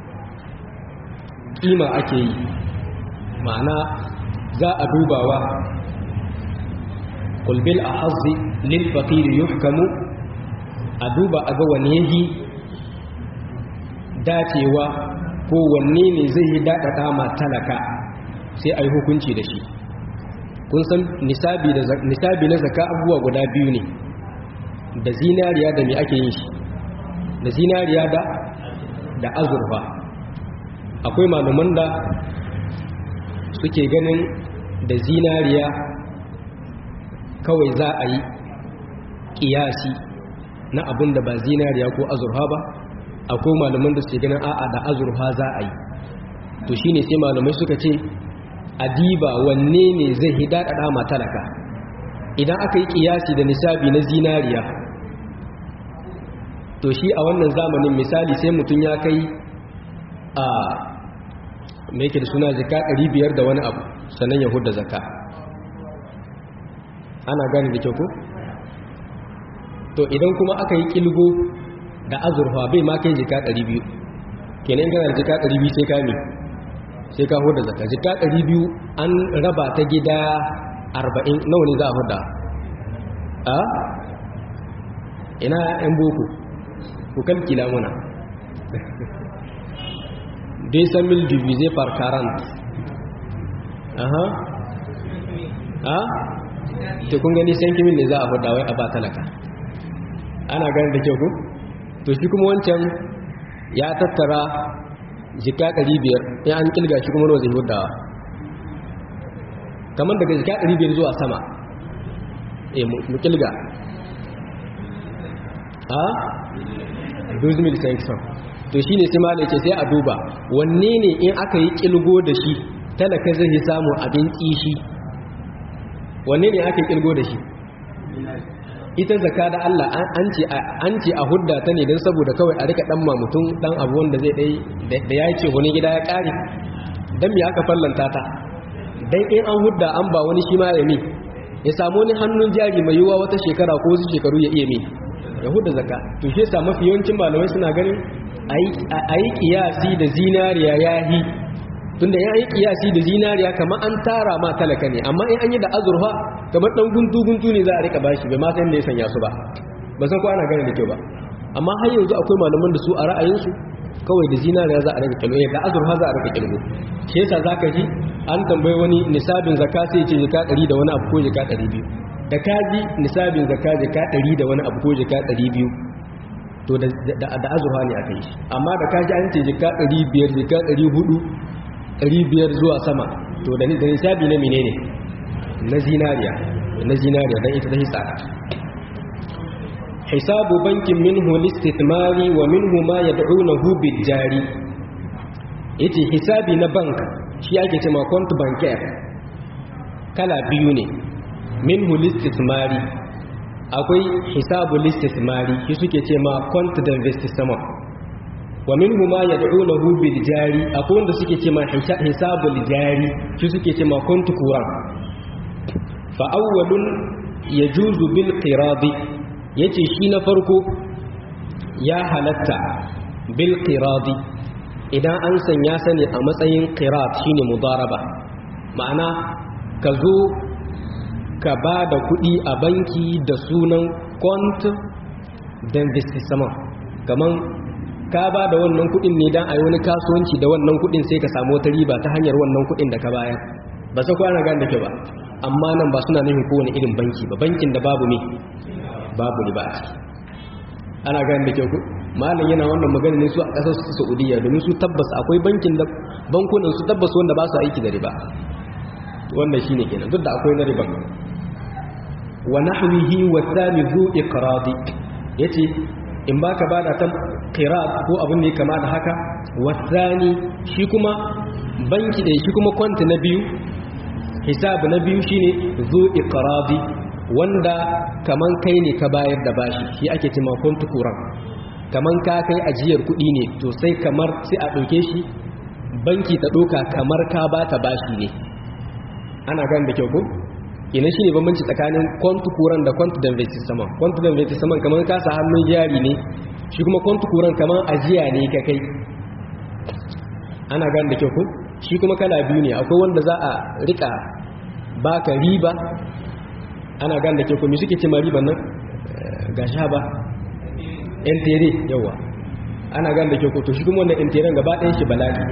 kima ake yi ma'ana za a dubawa kulbil a hazi lil faƙiri yuhkamu a duba a ga wani yahi dacewa ko wanne ne zai yi daɗaɗa ma talaka sai a yi hukunci da shi kun san nisabi na zaka abubuwa guda biyu ne da zinariya da mai ake yin shi da zinariya da da azurfa akwai malaman da suke ganin da zinariya kawai za a yi kiyasi na abin da ba zinariya ko azurfa ba akwai malaman da suke ganin a'a da azurfa za a yi to shine sai malamai suka ce adiba wanne ne zai hidada ma talaka idan aka yi kiyasi da nisabi na zinariya to shi a wannan zamanin misali sai mutum ya kai a mai yake da suna zaka 500 da wani abu sannan ya hudda zaka ana gane da kyau ko to idan kuma aka yi kilgo da azurfa bai ma kai jika 200 kenan kana da jika 200 sai ka ne sai ka hudda zaka jika 200 an raba ta gida 40 nawa ne za a hudda a ina yan boko ku kalkila muna 200 000 divisé par 40 aha ha to kun gani san kimin ne za a hudda wai a ba talaka ana gani da kyau ku to shi kuma wancan ya tattara jika 500 in an kilga shi kuma nawa zai huddawa kamar daga jika 500 zuwa sama eh mu kilga ha 2500 to shi ne sai malai ce sai a duba wanne ne in aka yi kilgo da shi talaka zai samu abin tsishi wanne ne aka yi kilgo da shi ita zaka da Allah an ce a hudda ta ne don saboda kawai a rika dan mutum dan abu wanda zai dai da ya ce wani gida ya kare dan me aka fallanta ta dan in an hudda an ba wani shi ma ya mi ya samu wani hannun jari mai yiwuwa wata shekara ko wasu shekaru ya iya mi ya hudda zaka to shi yasa mafi yawancin malamai suna ganin a yi kiyasi da zinariya ya yi tunda ya yi kiyasi da zinariya kamar an tara ma talaka ne amma in an yi da azurfa kamar dan guntu-guntu ne za a rika bashi bai ma san da ya sanya su ba ba san ko ana gane da kyau ba amma har yanzu akwai malaman da su a ra'ayinsu kawai da zinariya za a rika kilgo da azurfa za a rika kilgo shi yasa zaka ji an tambayi wani nisabin zakka sai ce jika 100 da wani abu ko jika 200 da kaji nisabin zakka jika 100 da wani abu ko jika 200 to da azurfa ne aka yi amma da kaji an ce jika 500 jika 400 500 zuwa sama to da nisabi na menene na zinariya na zinariya dan ita ta hisaka hisabu bankin minhu listithmari wa minhu ma yad'unahu bijari yace hisabi na bank shi ake cewa account bancaire kala biyu ne minhu listithmari akwai hisabu listithmari shi suke ce ma account d'investissement wa minhu ma yad'unahu bil jari akwai wanda suke ce ma hisabul jari shi suke ce ma account kuran fa awwalun yajuzu bil qiradi yace shi na farko ya halatta bil qiradi idan an sanya sani a matsayin qirat shine mudaraba ma'ana ka zo ka ba da kuɗi a banki da sunan kwant d'investissement kaman ka ba da wannan kuɗin ne don a yi wani kasuwanci da wannan kuɗin sai ka samu wata riba ta hanyar wannan kuɗin da ka bayar ba sai kwana gane da ke ba amma nan ba suna nufin kowane irin banki ba bankin da babu ne babu riba a ciki ana gane da ke ku malam yana wannan magana ne su a ƙasar su saudiya domin su tabbas akwai bankin da bankunan su tabbas wanda ba su aiki da riba wannan shine kenan duk da akwai na riba wa nahwihi wa thani zu iqradi yace in baka bada ta qirat ko abin da ya kama da haka wa thani shi kuma banki da shi kuma kwanta na biyu hisab na biyu shine zu iqradi wanda kaman kai ne ka bayar da bashi shi ake cewa kwanta kuran kaman ka kai ajiyar kuɗi ne to sai kamar sai a ɗauke shi banki ta ɗauka kamar ka ba ta bashi ne ana gan da kyau ko kenan shine bambanci tsakanin kwantu kuran da kwantu da investissement kwantu da investissement kamar ka sa hannun jari ne shi kuma kwantu kuran kamar ajiya ne ka kai ana gane da kyau ko shi kuma kala biyu ne akwai wanda za a rika baka riba ana gane da kyau ko me suke ce ma riban nan ga sha ba yan tere yawa ana gane da kyau ko to shi kuma wannan yan teren gaba ɗayan shi bala'i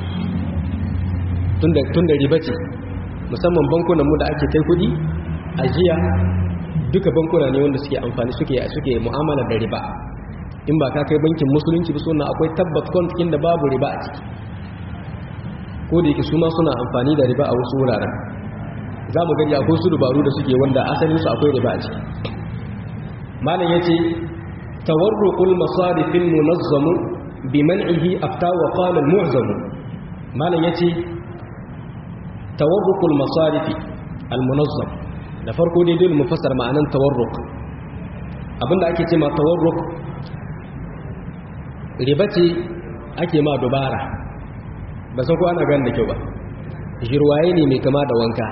tun da riba ce musamman bankunanmu da ake kai kudi ajiya duka bankuna ne wanda suke amfani suke suke mu'amala da riba in ba ka kai bankin musulunci ba suna akwai tabbat kwantikin da babu riba a ciki ko da yake su ma suna amfani da riba a wasu wuraren za mu gani akwai su dubaru da suke wanda asalin su akwai riba a ciki malam yace tawarruqul masarifin munazzamu bi man'ihi afta wa qala al-mu'zamu malam yace tawarrukul masarifi almunazzam da farko dai dole mu fassara ma'anan tawarruk abinda ake ce ma tawarruk riba ce ake ma dubara ba san ko ana gani da kyau ba jirwaye ne mai kama da wanka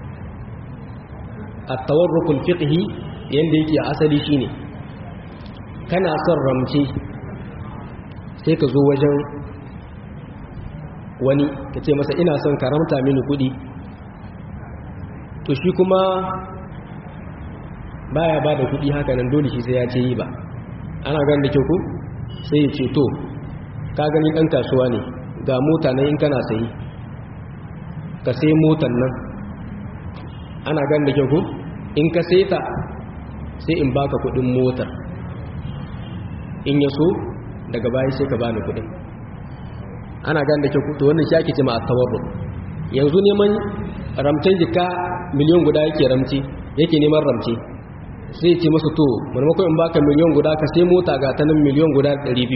at-tawarrukul fiqhi yanda yake asali shine kana son ramce sai ka zo wajen wani ka ce masa ina son karamta mini kudi to shi kuma baya ba da kudi haka nan dole shi sai ya ce yi ba ana gan da kyau ku sai ya ce to ka gani dan kasuwa ne ga mota na in kana sayi ka sai motan nan ana gan da kyau ku in ka sai ta sai in baka kudin motar in ya so daga baya sai ka bani kudin ana gan da ke kuto wannan shi ake ce ma at-tawarruk yanzu neman ramcen jika miliyan guda yake ramci yake neman ramce sai ce masa to maimakon in baka miliyan guda ka sai mota ga ta nan miliyan guda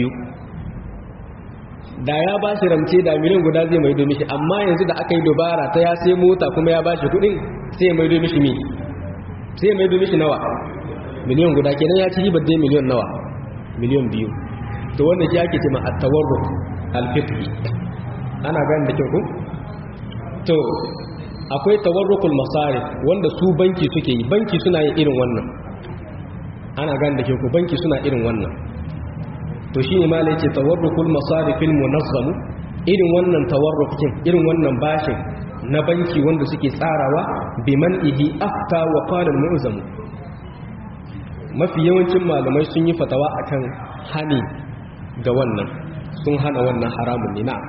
200 da ya ba shi ramce da miliyan guda zai mai domin shi amma yanzu da aka yi dubara ta ya sai mota kuma ya ba shi kudin sai ya mai domin shi mi sai ya mai domin shi nawa miliyan guda kenan ya ci ribar dai miliyan nawa miliyan biyu to wannan shi ake ce ma at-tawarruk alfiqhi ana gani da kyau ko to akwai tawarrukul masarif wanda su banki suke yi banki suna yin irin wannan ana gani da kyau ko banki suna irin wannan to shine ma lai ce tawarrukul masarifil munazzam irin wannan tawarrukin irin wannan bashin na banki wanda suke tsarawa biman ihi afta wa qala al-mu'zam mafi yawancin malamai sun yi fatawa akan hani ga wannan sun hana wannan haramun ne na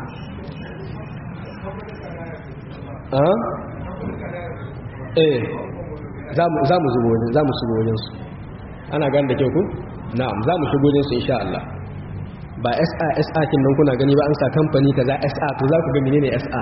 eh za mu zubo wajen za mu shigo wajensu ana gani da kyau ku? na'am za mu shigo wajensu insha Allah ba SA SA kin nan kuna gani ba an sa kamfani kaza SA to za ku ga menene SA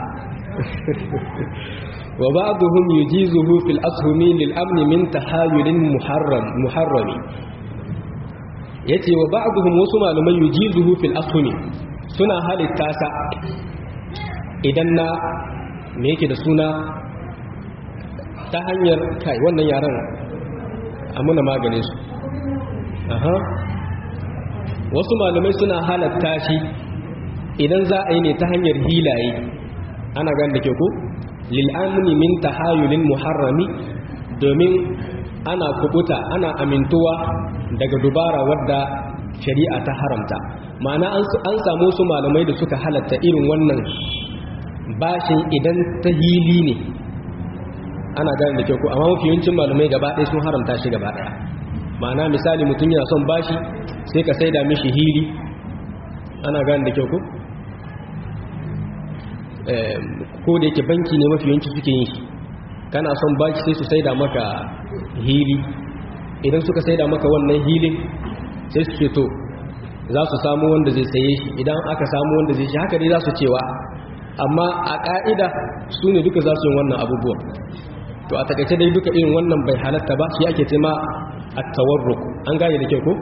wa ba'dhum yujizuhu fil ashumi lil amn min tahayulin muharram muharrami yace wa ba'dhum wasu malamai yujizuhu fil ashumi suna halitta sa idan na me yake da suna ta hanyar kai wannan yaran amuna maganin su aha wasu malamai suna halatta shi idan za a yi ne ta hanyar hilaye ana gan da ke ku lil'amni min tahayulin muharrami domin ana kubuta ana amintuwa daga dubara wadda shari'a ta haramta ma'ana an samu su malamai da suka halatta irin wannan bashin idan ta hili ne ana gane da kyau ko amma mafi yawancin malamai gaba ɗaya sun haramta shi gaba ɗaya ma'ana misali mutum yana son bashi sai ka saida mishi hili ana gane da kyau ko ko da yake banki ne mafi yawanci suke yin shi kana son bashi sai su saida maka hili idan suka saida maka wannan hilin sai su ce to za su samu wanda zai saye shi idan aka samu wanda zai shi haka dai za su cewa amma a ƙa'ida su ne duka za su yin wannan abubuwan to a takaice dai duka irin wannan bai halatta ba shi ake tema a tawarruk an gane da kyau ko?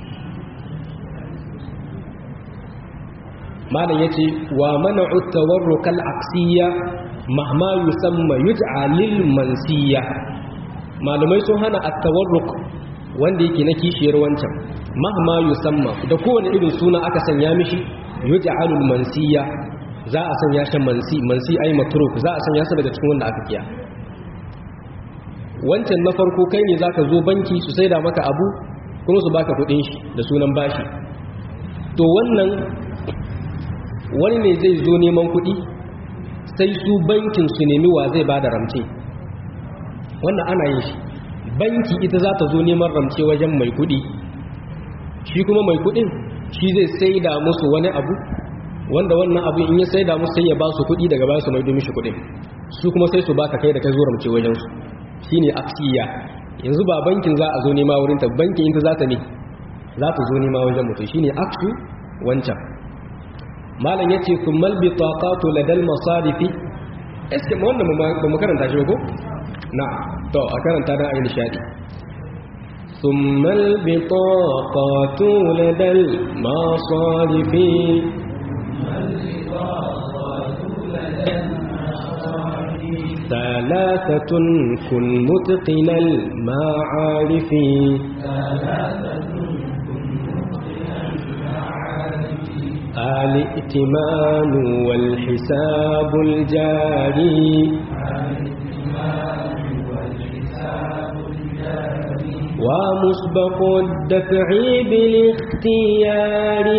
malam ya ce wa mana'u tawarrukal aksiya mahma yusamma yuj'a lil mansiya malamai sun hana at-tawarruk wanda yake na kishiyar wancan mahma yusamma da kowane irin suna aka sanya mishi yuj'alul mansiya za a sanya shi mansi mansi ai matruk za a sanya shi daga cikin wanda aka kiya wancan na farko kai ne zaka zo banki su saida maka abu kuma su baka kudin shi da sunan bashi to wannan wani ne zai zo neman kudi sai su bankin su nemi wa zai bada ramce wannan ana yin shi banki ita za ta zo neman ramce wajen mai kudi shi kuma mai kudin shi zai saida musu wani abu wanda wannan abu in ya saida musu sai ya ba su kudi daga bayan su mai domin shi kudin su kuma sai su baka kai da kai zo ramce wajen su shine aksiya yanzu ba bankin za a zo nema wurin ta bankin ita za ta ne za ta zo nema wajen mutum shine aksu wancan malam yace kummal bitaqatu ladal masarifi eske ma wannan ba mu karanta shi ba ko na to a karanta dan ayi nishadi ثم البطاقات لدى المصارف ثلاثة كن متقن المعارف الائتمان والحساب الجاري ومسبق الدفع بالاختيار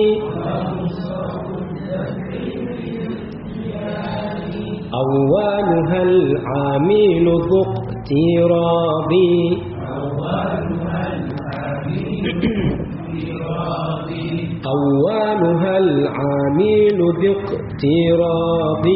أولها العامل ذو اقتراب أولها العامل ذو اقتراب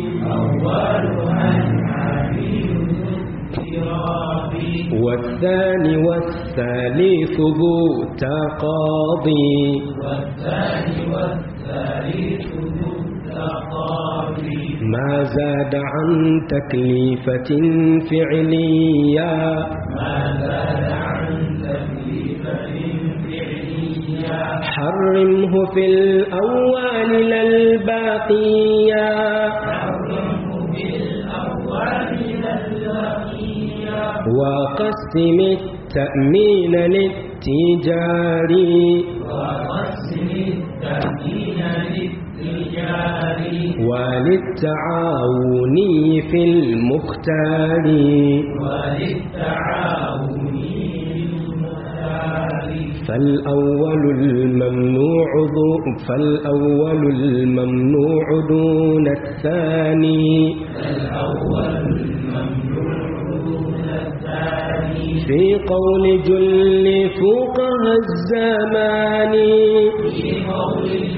والثاني والثالث ذو تقاضي والثاني والثالث ذو تقاضي ما زاد عن تكليفة فعلية ما زاد عن تكليفة فعلية حرمه في الأول للباقية حرمه في الأول للباقية وقسم التأمين للتجاري وقسم التأمين للتجاري وللتعاون في المختار وللتعاون فالأول الممنوع فالأول الممنوع دون الثاني فالأول الممنوع دون الثاني في قول جل فقه الزمان في قول جل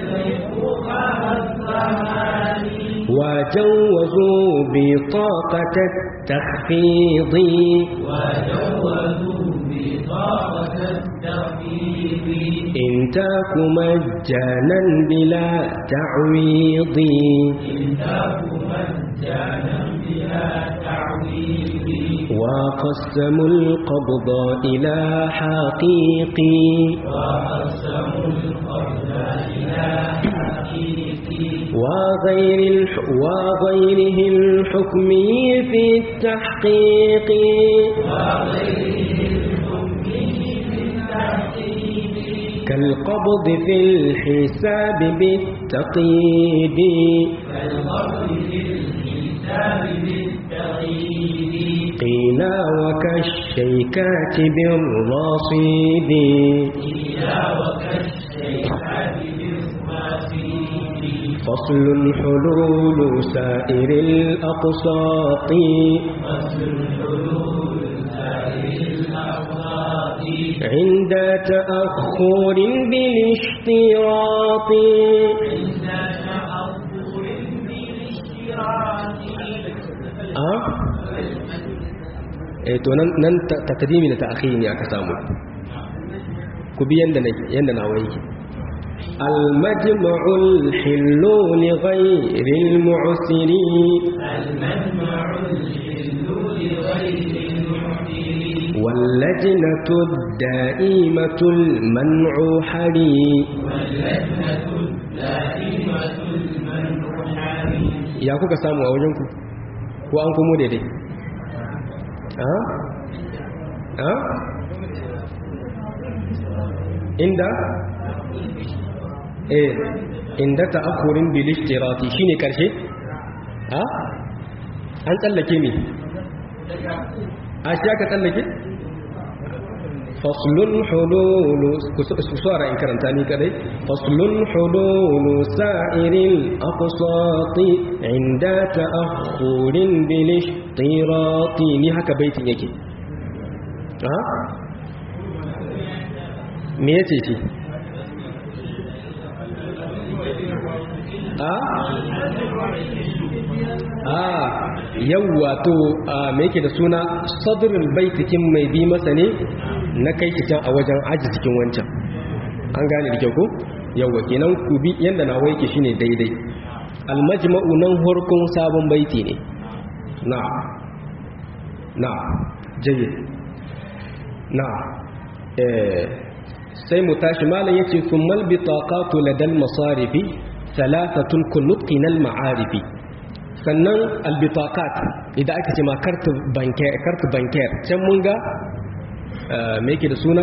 وجوزوا بطاقة التخفيض وجوزوا بطاقة التخفيض إن تاك مجانا بلا تعويض إن تاك مجانا بلا تعويض وقسموا القبض إلى حقيقي وقسموا القبض إلى حقيقي وغير الح... وغيره الحكم في التحقيق كالقبض في الحساب بالتقييد قيل وكالشيكات بالرصيد قيل وكالشيكات فصل حلول سائر الأقساط عند تأخر بالاشتراط أه؟ eh to nan nan takdimi da ta'khiri ne aka samu ku bi yanda yanda nawa yake المجمع الحل لغير المعسر المجمع الحل لغير المعسر واللجنة الدائمة المنع حري واللجنة الدائمة المنع حري يا kuka samu a wajenku ko an komo daidai ha ha inda eh inda ta'akhurin bil ishtirati shine karshe ha an tsallake me a shi aka tsallake faslun hululu ku suwara in karanta ni kadai faslun hululu sa'iril aqsati inda ta'akhurin bil ishtirati ni haka baitin yake ha me yace shi a a yawwa to me yake da suna sadrul baitikin mai bi masa ne na kai shi can a wajen aji cikin wancan an gane da kyau ko yawwa kenan ku bi yanda na waike shine daidai almajma'u nan horkon sabon baiti ne na na jayyid na eh sai mu tashi malam yace summal bitaqatu ladal masarifi thalathatun kunutqinal ma'arifi sannan albitakat idan aka ce ma kartu banker can mun ga me yake da suna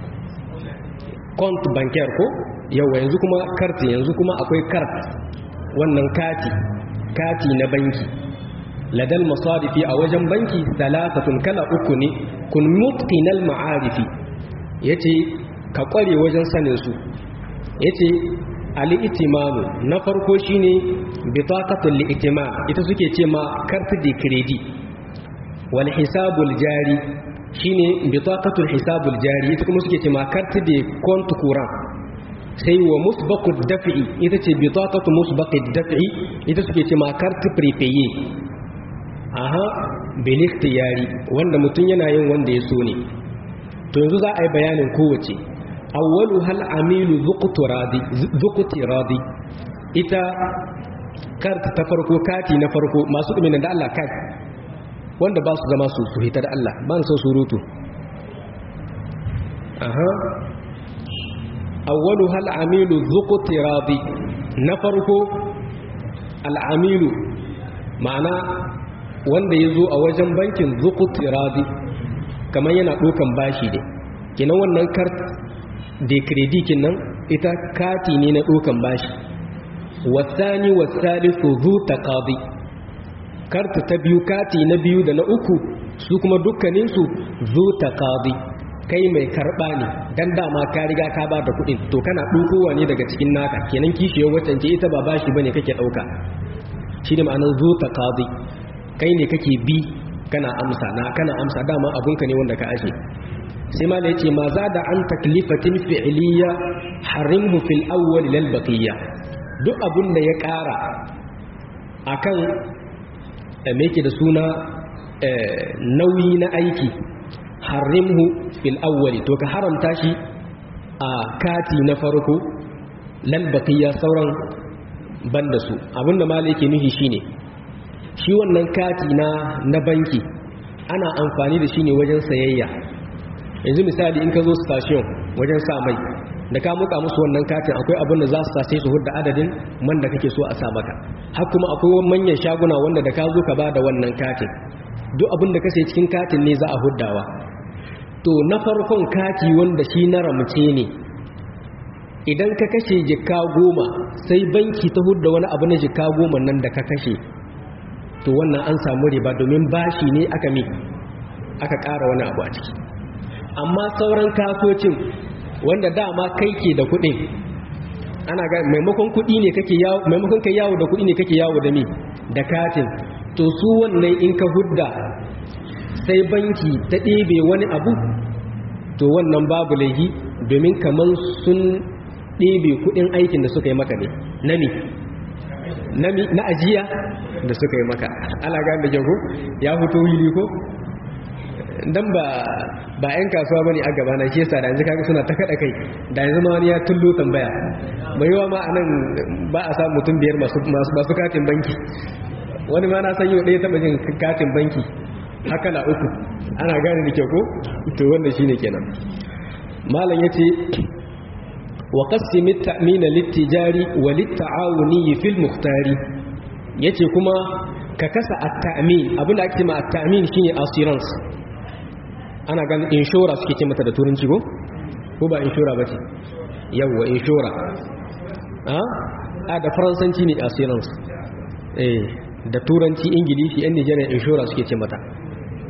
kont banker ko yawa yanzu kuma karti yanzu kuma akwai kart wannan kati kati na banki ladal masarifi a wajen banki talatatun kala uku ne kun mutqinal ma'arifi yace ka kware wajen sanin su yace al'itimanu na farko shine bitaqatul li'timam ita suke ce ma carte de credit wal hisabul jari shine bitaqatul hisabul jari ita kuma suke ce ma carte de compte courant sai wa musbaqud daf'i ita ce bitaqatu musbaqid daf'i ita suke ce ma carte prépayé aha bil ikhtiyari wanda mutun yana yin wanda ya so ne to yanzu za a yi bayanin kowace awwalu hal amilu zuqti radi ita karta ta farko kati na farko masu dumi da Allah kai wanda ba su zama su su hita da Allah ba su surutu aha awwalu hal amilu zuqti radi na farko al amilu ma'ana wanda yazo a wajen bankin zuqti radi kamar yana dokan bashi ne kenan wannan karta da kredikin nan ita kati ne na ɗaukan bashi wasani wasalisu zu taqadi karta ta biyu kati na biyu da na uku su kuma dukkaninsu zu taqadi kai mai karɓa ne dan dama ka riga ka ba da kuɗin to kana ɗaukowa ne daga cikin naka kenan kishiyar waccan ce ita ba bashi bane kake ɗauka shi ne ma'anar zu taqadi kai ne kake bi kana amsa na kana amsa dama abunka ne wanda ka ashe sai ma da yace ma za da an taklifatin fi'liya harimhu fil awwal lil baqiyya duk abun da ya ƙara akan me yake da suna nauyi na aiki harimhu fil awwal to ka haramta shi a kati na farko lil baqiyya sauran banda su abinda malai yake nufi shine shi wannan kati na na banki ana amfani da shi ne wajen sayayya yanzu misali in ka zo station wajen sa mai da ka muka musu wannan katin akwai abin da za su sace su hudda adadin man da kake so a sa maka har kuma akwai manyan shaguna wanda da ka zo ka bada wannan katin duk abin da ka sai cikin katin ne za a huddawa to na farkon kati wanda shi na ramce ne idan ka kashe jikka goma sai banki ta hudda wani abu na jikka goma nan da ka kashe to wannan an samu riba domin bashi ne aka mi aka ƙara wani abu a ciki amma sauran kasocin wanda dama kai ke da kuɗin ana ga maimakon kuɗi ne kake yawo maimakon kai yawo da kuɗi ne kake yawo da mi da katin to su wannan in ka hudda sai banki ta ɗebe wani abu to wannan babu laifi domin kaman sun ɗebe kuɗin aikin da suka yi maka ne na mi na ajiya da suka yi maka ala ga da jago ya fito wili ko dan ba ba yan kasuwa bane a gaba na shi yasa da yanzu kaga suna ta kada kai da yanzu ma wani ya tullo tambaya mai yawa ma anan ba a samu mutum biyar masu masu katin banki wani ma na san yau ɗaya taɓa jin katin banki haka na uku ana gane da kyau ko to wannan shine kenan malam yace wa qassimi at-ta'min lit-tijari wa lit-ta'awuni fil muhtari yace kuma ka kasa at-ta'min abinda ake cewa at-ta'min shine assurance ana ganin inshora suke ce mata da turanci ko ko ba inshora bace yawa inshora a a da faransanci ne assurance eh da turanci ingilishi yan Nigeria inshora suke ce mata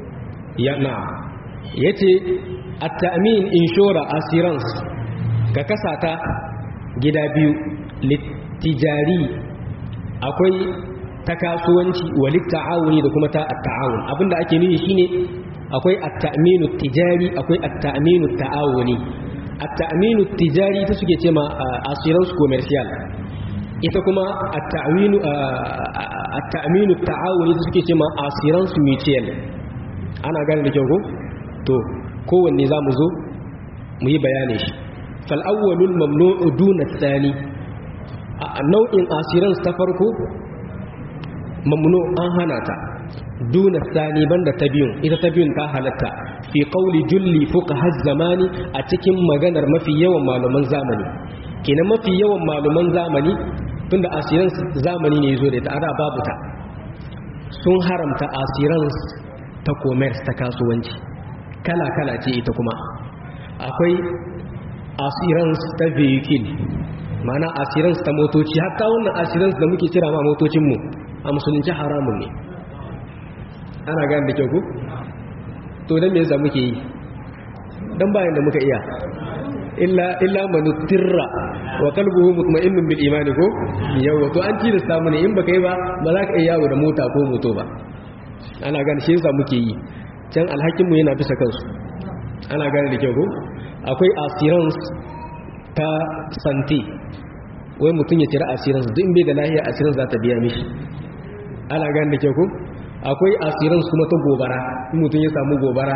ya na yace at-ta'min inshora assurance ka kasa ta gida biyu littijari akwai ta kasuwanci walit ta'awuni da kuma ta at-ta'awun abinda ake nufi shine akwai at-ta'minu tijari akwai at-ta'minu ta'awuni at-ta'minu tijari ta suke cewa assurance commercial ita kuma at-ta'minu at-ta'minu ta'awuni ta suke cewa assurance mutual ana gane da kyau ko to kowanne zamu zo mu yi bayani shi fal awwalul mamnu'u duna ath-thani nau'in assurance ta farko mamnu an hana ta duna sani banda ta biyun ita ta biyun ta halatta fi qawli julli fuqaha zamani a cikin maganar mafi yawan malaman zamani kenan mafi yawan malaman zamani tunda asiran zamani ne yazo da ita ada babu ta sun haramta asiran ta commerce ta kasuwanci kala kala ce ita kuma akwai asiran ta vehicle mana asiran ta motoci hatta wannan asiran da muke kira ma motocin mu a musulunci haramun ne ana gane da kyau ku to dan me yasa muke yi dan bayan da muka iya illa illa manutirra wa qalbuhu mutma'innun bil iman ko yawa to an ci da samu ne in baka yi ba ba za ka iya yawo da mota ko moto ba ana gane shi yasa muke yi can alhakin mu yana bisa kansu ana gane da kyau ko akwai assurance ta santi wai mutum ya cira assurance duk in bai da lahiya assurance za ta biya mishi ana gane da kyau ko akwai assurance kuma ta gobara in mutum ya samu gobara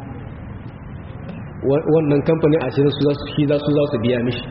wannan kamfanin assurance su shi za su za su biya mishi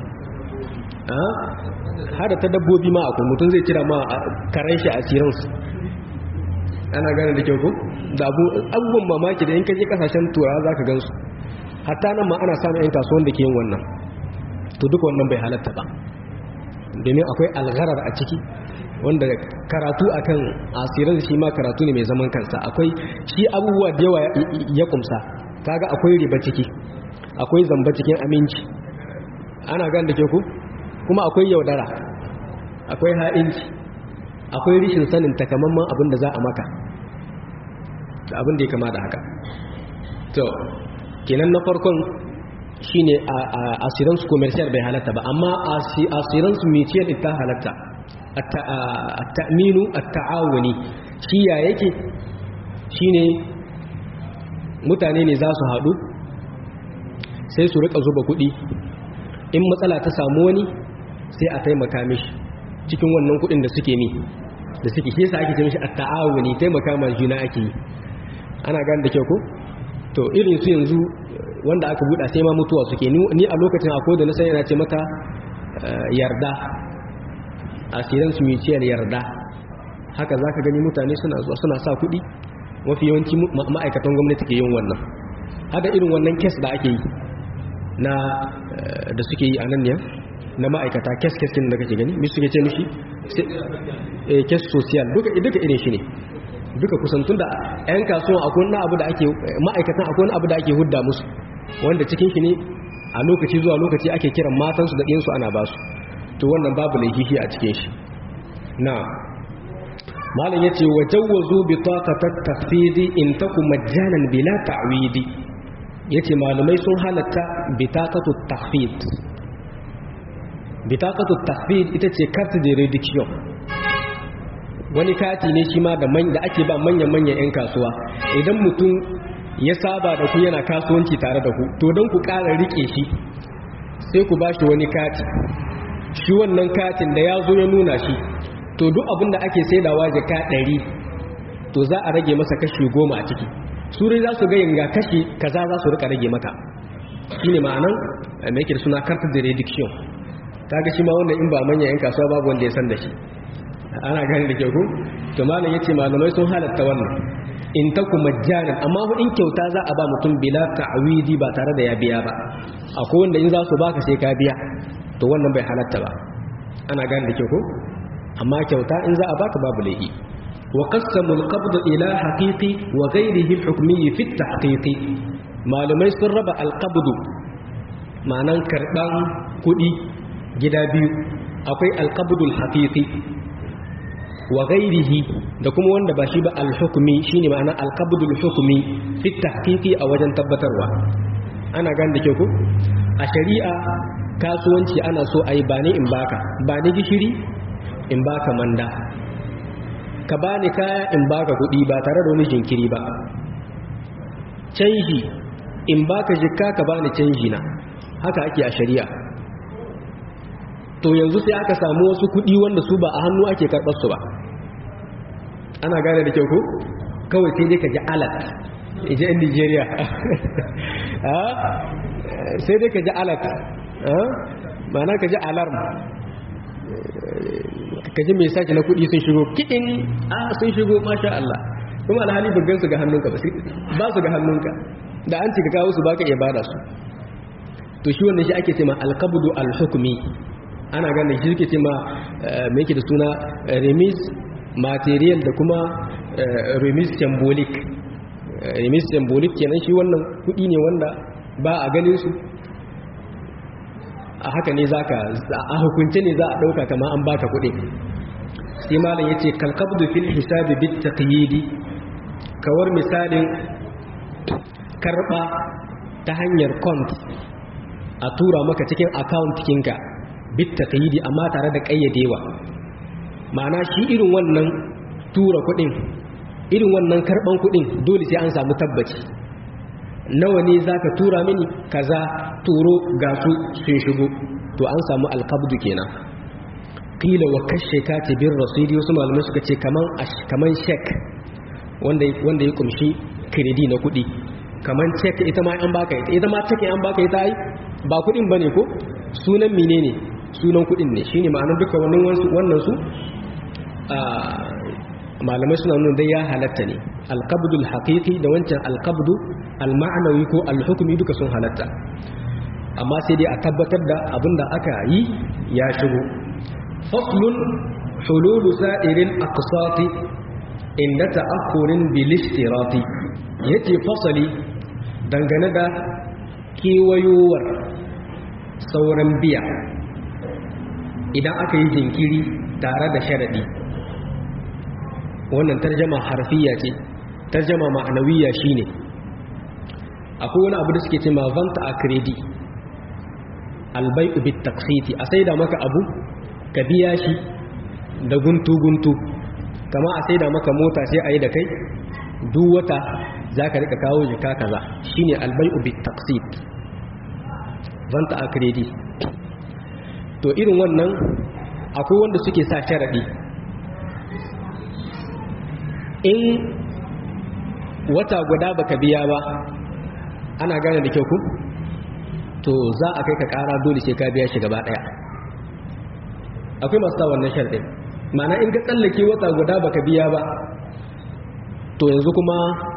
hada ta dabbobi ma akwai mutum zai cira ma karen shi assurance ana gane da kyau ko da abubuwan mamaki da in kaje kasashen turawa za ka gansu hatta nan ma ana samun 'yan kasuwan da ke yin wannan to duk wannan bai halatta ba domin akwai algharar a ciki wanda karatu akan asirin shi ma karatu ne mai zaman kansa akwai shi abubuwa da yawa ya kumsa kaga akwai riba ciki akwai zamba cikin aminci ana gan da ke ku kuma akwai yaudara akwai ha'inci akwai rishin sanin takamaiman abin da za a maka da abin da ya kama da haka to kenan na farkon shine assurance commercial bai halatta ba amma assurance mutual ita halatta at-ta'minu at-ta'awuni shi ya yake shine mutane ne za su haɗu sai su rika zuba kuɗi in matsala ta samu wani sai a taimaka mishi cikin wannan kuɗin da suke ni da suke shi yasa ake ce mishi at-ta'awuni taimaka ma juna ake yi ana gane da kyau ko to irin su yanzu wanda aka buɗa sai ma mutuwa suke ni a lokacin akwai da na san yana ce mata yarda asirin su mutual yarda haka za ka gani mutane suna zuwa suna sa kuɗi mafi yawanci ma'aikatan gwamnati ke yin wannan hada irin wannan kes da ake yi na da suke yi a nan ne na ma'aikata kes kes da kake gani mi suke ce mishi kes social duka irin shi ne duka kusantun da 'yan kasuwan akwai wani abu da ake ma'aikatan akwai wani abu da ake hudda musu wanda cikin shi ne a lokaci zuwa lokaci ake kiran matansu da ɗinsu ana basu to wannan babu laifihi a cikin shi na malam yace wa jawwazu bi taqatat tafsidi in taku majjanan bila ta'widi yace malamai sun halatta bi taqatu tahfid bi taqatu tahfid ita ce carte de réduction wani kati ne shi ma da da ake ba manyan manyan yan kasuwa idan mutum ya saba da ku yana kasuwanci tare da ku to don ku ƙara rike shi sai ku bashi wani kati shi wannan katin da ya zo ya nuna shi to duk abinda ake saidawa jaka ɗari to za a rage masa kashi goma a ciki suri za su gayin ga kashi kaza za su rika rage maka shi ne ma'anan mai yake da suna karta da reduction ta ga shi ma wannan in ba manyan yan kasuwa babu wanda ya san da shi ana gani da kyau to malam yace malamai sun halatta wannan in ta kuma jarin amma in kyauta za a ba mutum bila ta'widi ba tare da ya biya ba akwai wanda in za su baka sai ka biya to wannan bai halatta ba ana gani da kyau ko amma kyauta in za a baka babu laifi wa qassamu al-qabd ila haqiqi wa ghayrihi al-hukmi fi at-tahqiqi malamai sun raba al-qabd ma'anan karban kudi gida biyu akwai al-qabd al-haqiqi wa ghairihi da kuma wanda ba shi ba al-hukmi shine ma'ana al-qabdul hukmi fi tahqiqi a wajen tabbatarwa ana gane da ke ku a shari'a kasuwanci ana so ayi ba ni in baka ba ni gishiri in baka manda ka bani kaya in baka kuɗi ba tare da wani jinkiri ba canji in baka jikka ka bani canji na haka ake a shari'a to yanzu sai aka samu wasu kuɗi wanda su ba a hannu ake karɓar su ba ana gane da kyau ko kawai sai dai ka ji alat ije in nigeria sai dai ka ji alat ma'ana ka ji alarm ka ji mai sake na kuɗi sun shigo kiɗin a sun shigo masha Allah kuma alhali bugan su ga hannunka ba su ga hannunka da an cika kawo su baka iya bada su to shi wannan shi ake ce ma alqabdu alhukmi ana ganin shi suke ce ma mai yake da suna remis material da kuma remis symbolic remis symbolic kenan shi wannan kudi ne wanda ba a ganin su a haka ne zaka a hukunce ne za a dauka kama an baka kudi sai malam yace kalqabdu fil hisabi bit taqyidi kawar misalin karba ta hanyar kont a tura maka cikin account kinka bitta kayidi amma tare da kayyadewa ma'ana shi irin wannan tura kudin irin wannan karban kudin dole sai an samu tabbaci nawa ne zaka tura mini kaza turo ga su sun shigo to an samu alqabdu kenan qila wa kashe katibir rasidi wasu malamai suka ce kaman kaman check wanda wanda ya kumshi kredi na kudi kaman check ita ma an baka ita ita ma check an baka ita ai ba kudin bane ko sunan menene sunan kudin ne shine ma'anar duka wannan wannan su malamai suna nuna dai ya halatta ne alqabdu alhaqiqi da wancan alqabdu alma'nawi ko alhukmi duka sun halatta amma sai dai a tabbatar da abinda aka yi ya shigo faslun hululu sa'iril aqsati inda ta'akhurin bil istirati yace fasali dangane da kewayowar sauran biya idan aka yi jinkiri tare da sharaɗi wannan tarjama harfiya ce tarjama ma'anawiya shine akwai wani abu da suke ce ma vanta a kredi albai'u bit taqsiti a saida maka abu ka biya shi da guntu guntu kama a saida maka mota sai a yi da kai duk wata za ka rika kawo jika kaza shine albai'u bit taqsit vanta a kredi to irin wannan akwai wanda suke sa sharaɗi in wata guda baka biya ba ana gane da kyau ku to za a kai ka ƙara dole sai ka biya shi gaba ɗaya akwai masu sa wannan sharaɗin mana in ka tsallake wata guda baka biya ba to yanzu kuma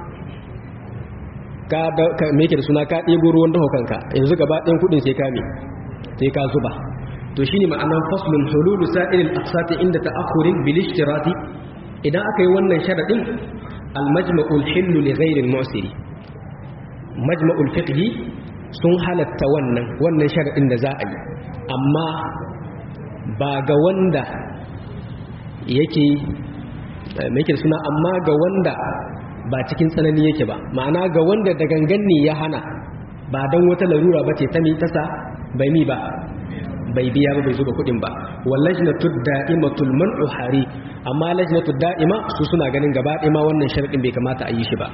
ka meke da suna ka ɗebo ruwan daho kanka yanzu gaba ɗayan kuɗin sai ka me sai ka zuba to shine ma'anan faslun hululu sa'ilil aqsati inda ta'akhurin bil ishtirati idan aka yi wannan sharadin al majma'ul hillu li ghayri al mu'siri majma'ul fiqhi sun halatta wannan wannan sharadin da za a yi amma ba ga wanda yake me yake suna amma ga wanda ba cikin tsanani yake ba ma'ana ga wanda da gangan ne ya hana ba don wata larura ba ce ta mi tasa bai mi ba bai biya ba bai zuba kudin ba wallajnatu da'imatul man'u hari amma lajnatu da'ima su suna ganin gaba ɗaya ma wannan sharadin bai kamata a yi shi ba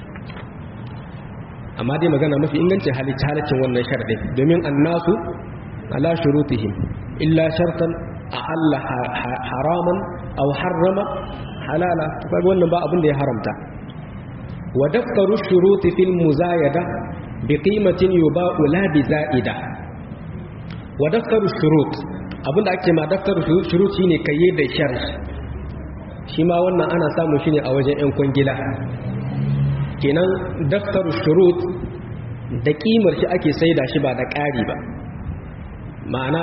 amma dai magana mafi ingancin halicci halaccin wannan sharadin domin annasu ala shurutihim illa shartan a'alla haraman aw harrama halala kaga wannan ba abin da ya haramta wa daftaru shuruti fil muzayada bi qimatin yuba'u la bi za'ida wa daftaru shurut abinda ake ma daftaru shurut shine kayyade da sharh shi ma wannan ana samu shi ne a wajen yan kwangila kenan daftaru shurut da kimar shi ake saida shi ba da ƙari ba ma'ana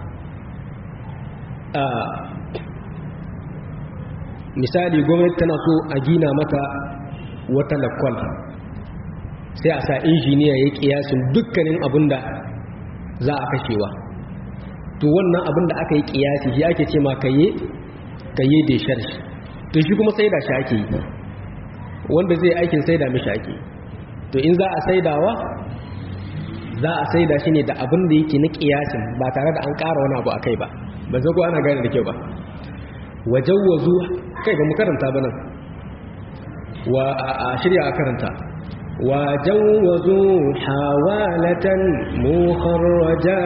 misali gwamnati tana so a gina mata wata lakwal sai a sa injiniya ya kiyasin dukkanin abin da za a kashewa to wannan abin da aka yi kiyasi shi ake ce ma kaye kaye da sharshi to shi kuma saida shi ake yi wanda zai aikin saida mishi ake to in za a saidawa za a saida shi ne da abin da yake na kiyasin ba tare da an ƙara wani abu a kai ba ba zai ko ana gane da kyau ba wajen wazu kai ba mu karanta ba nan wa a shirya a karanta wajen wazu hawalatan mukharraja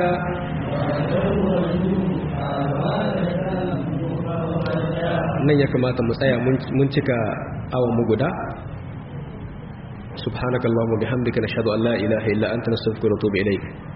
nan ya kamata mu tsaya mun cika awon mu guda subhanakallahumma bihamdika nashhadu an la ilaha illa anta nastaghfiruka wa natubu ilayk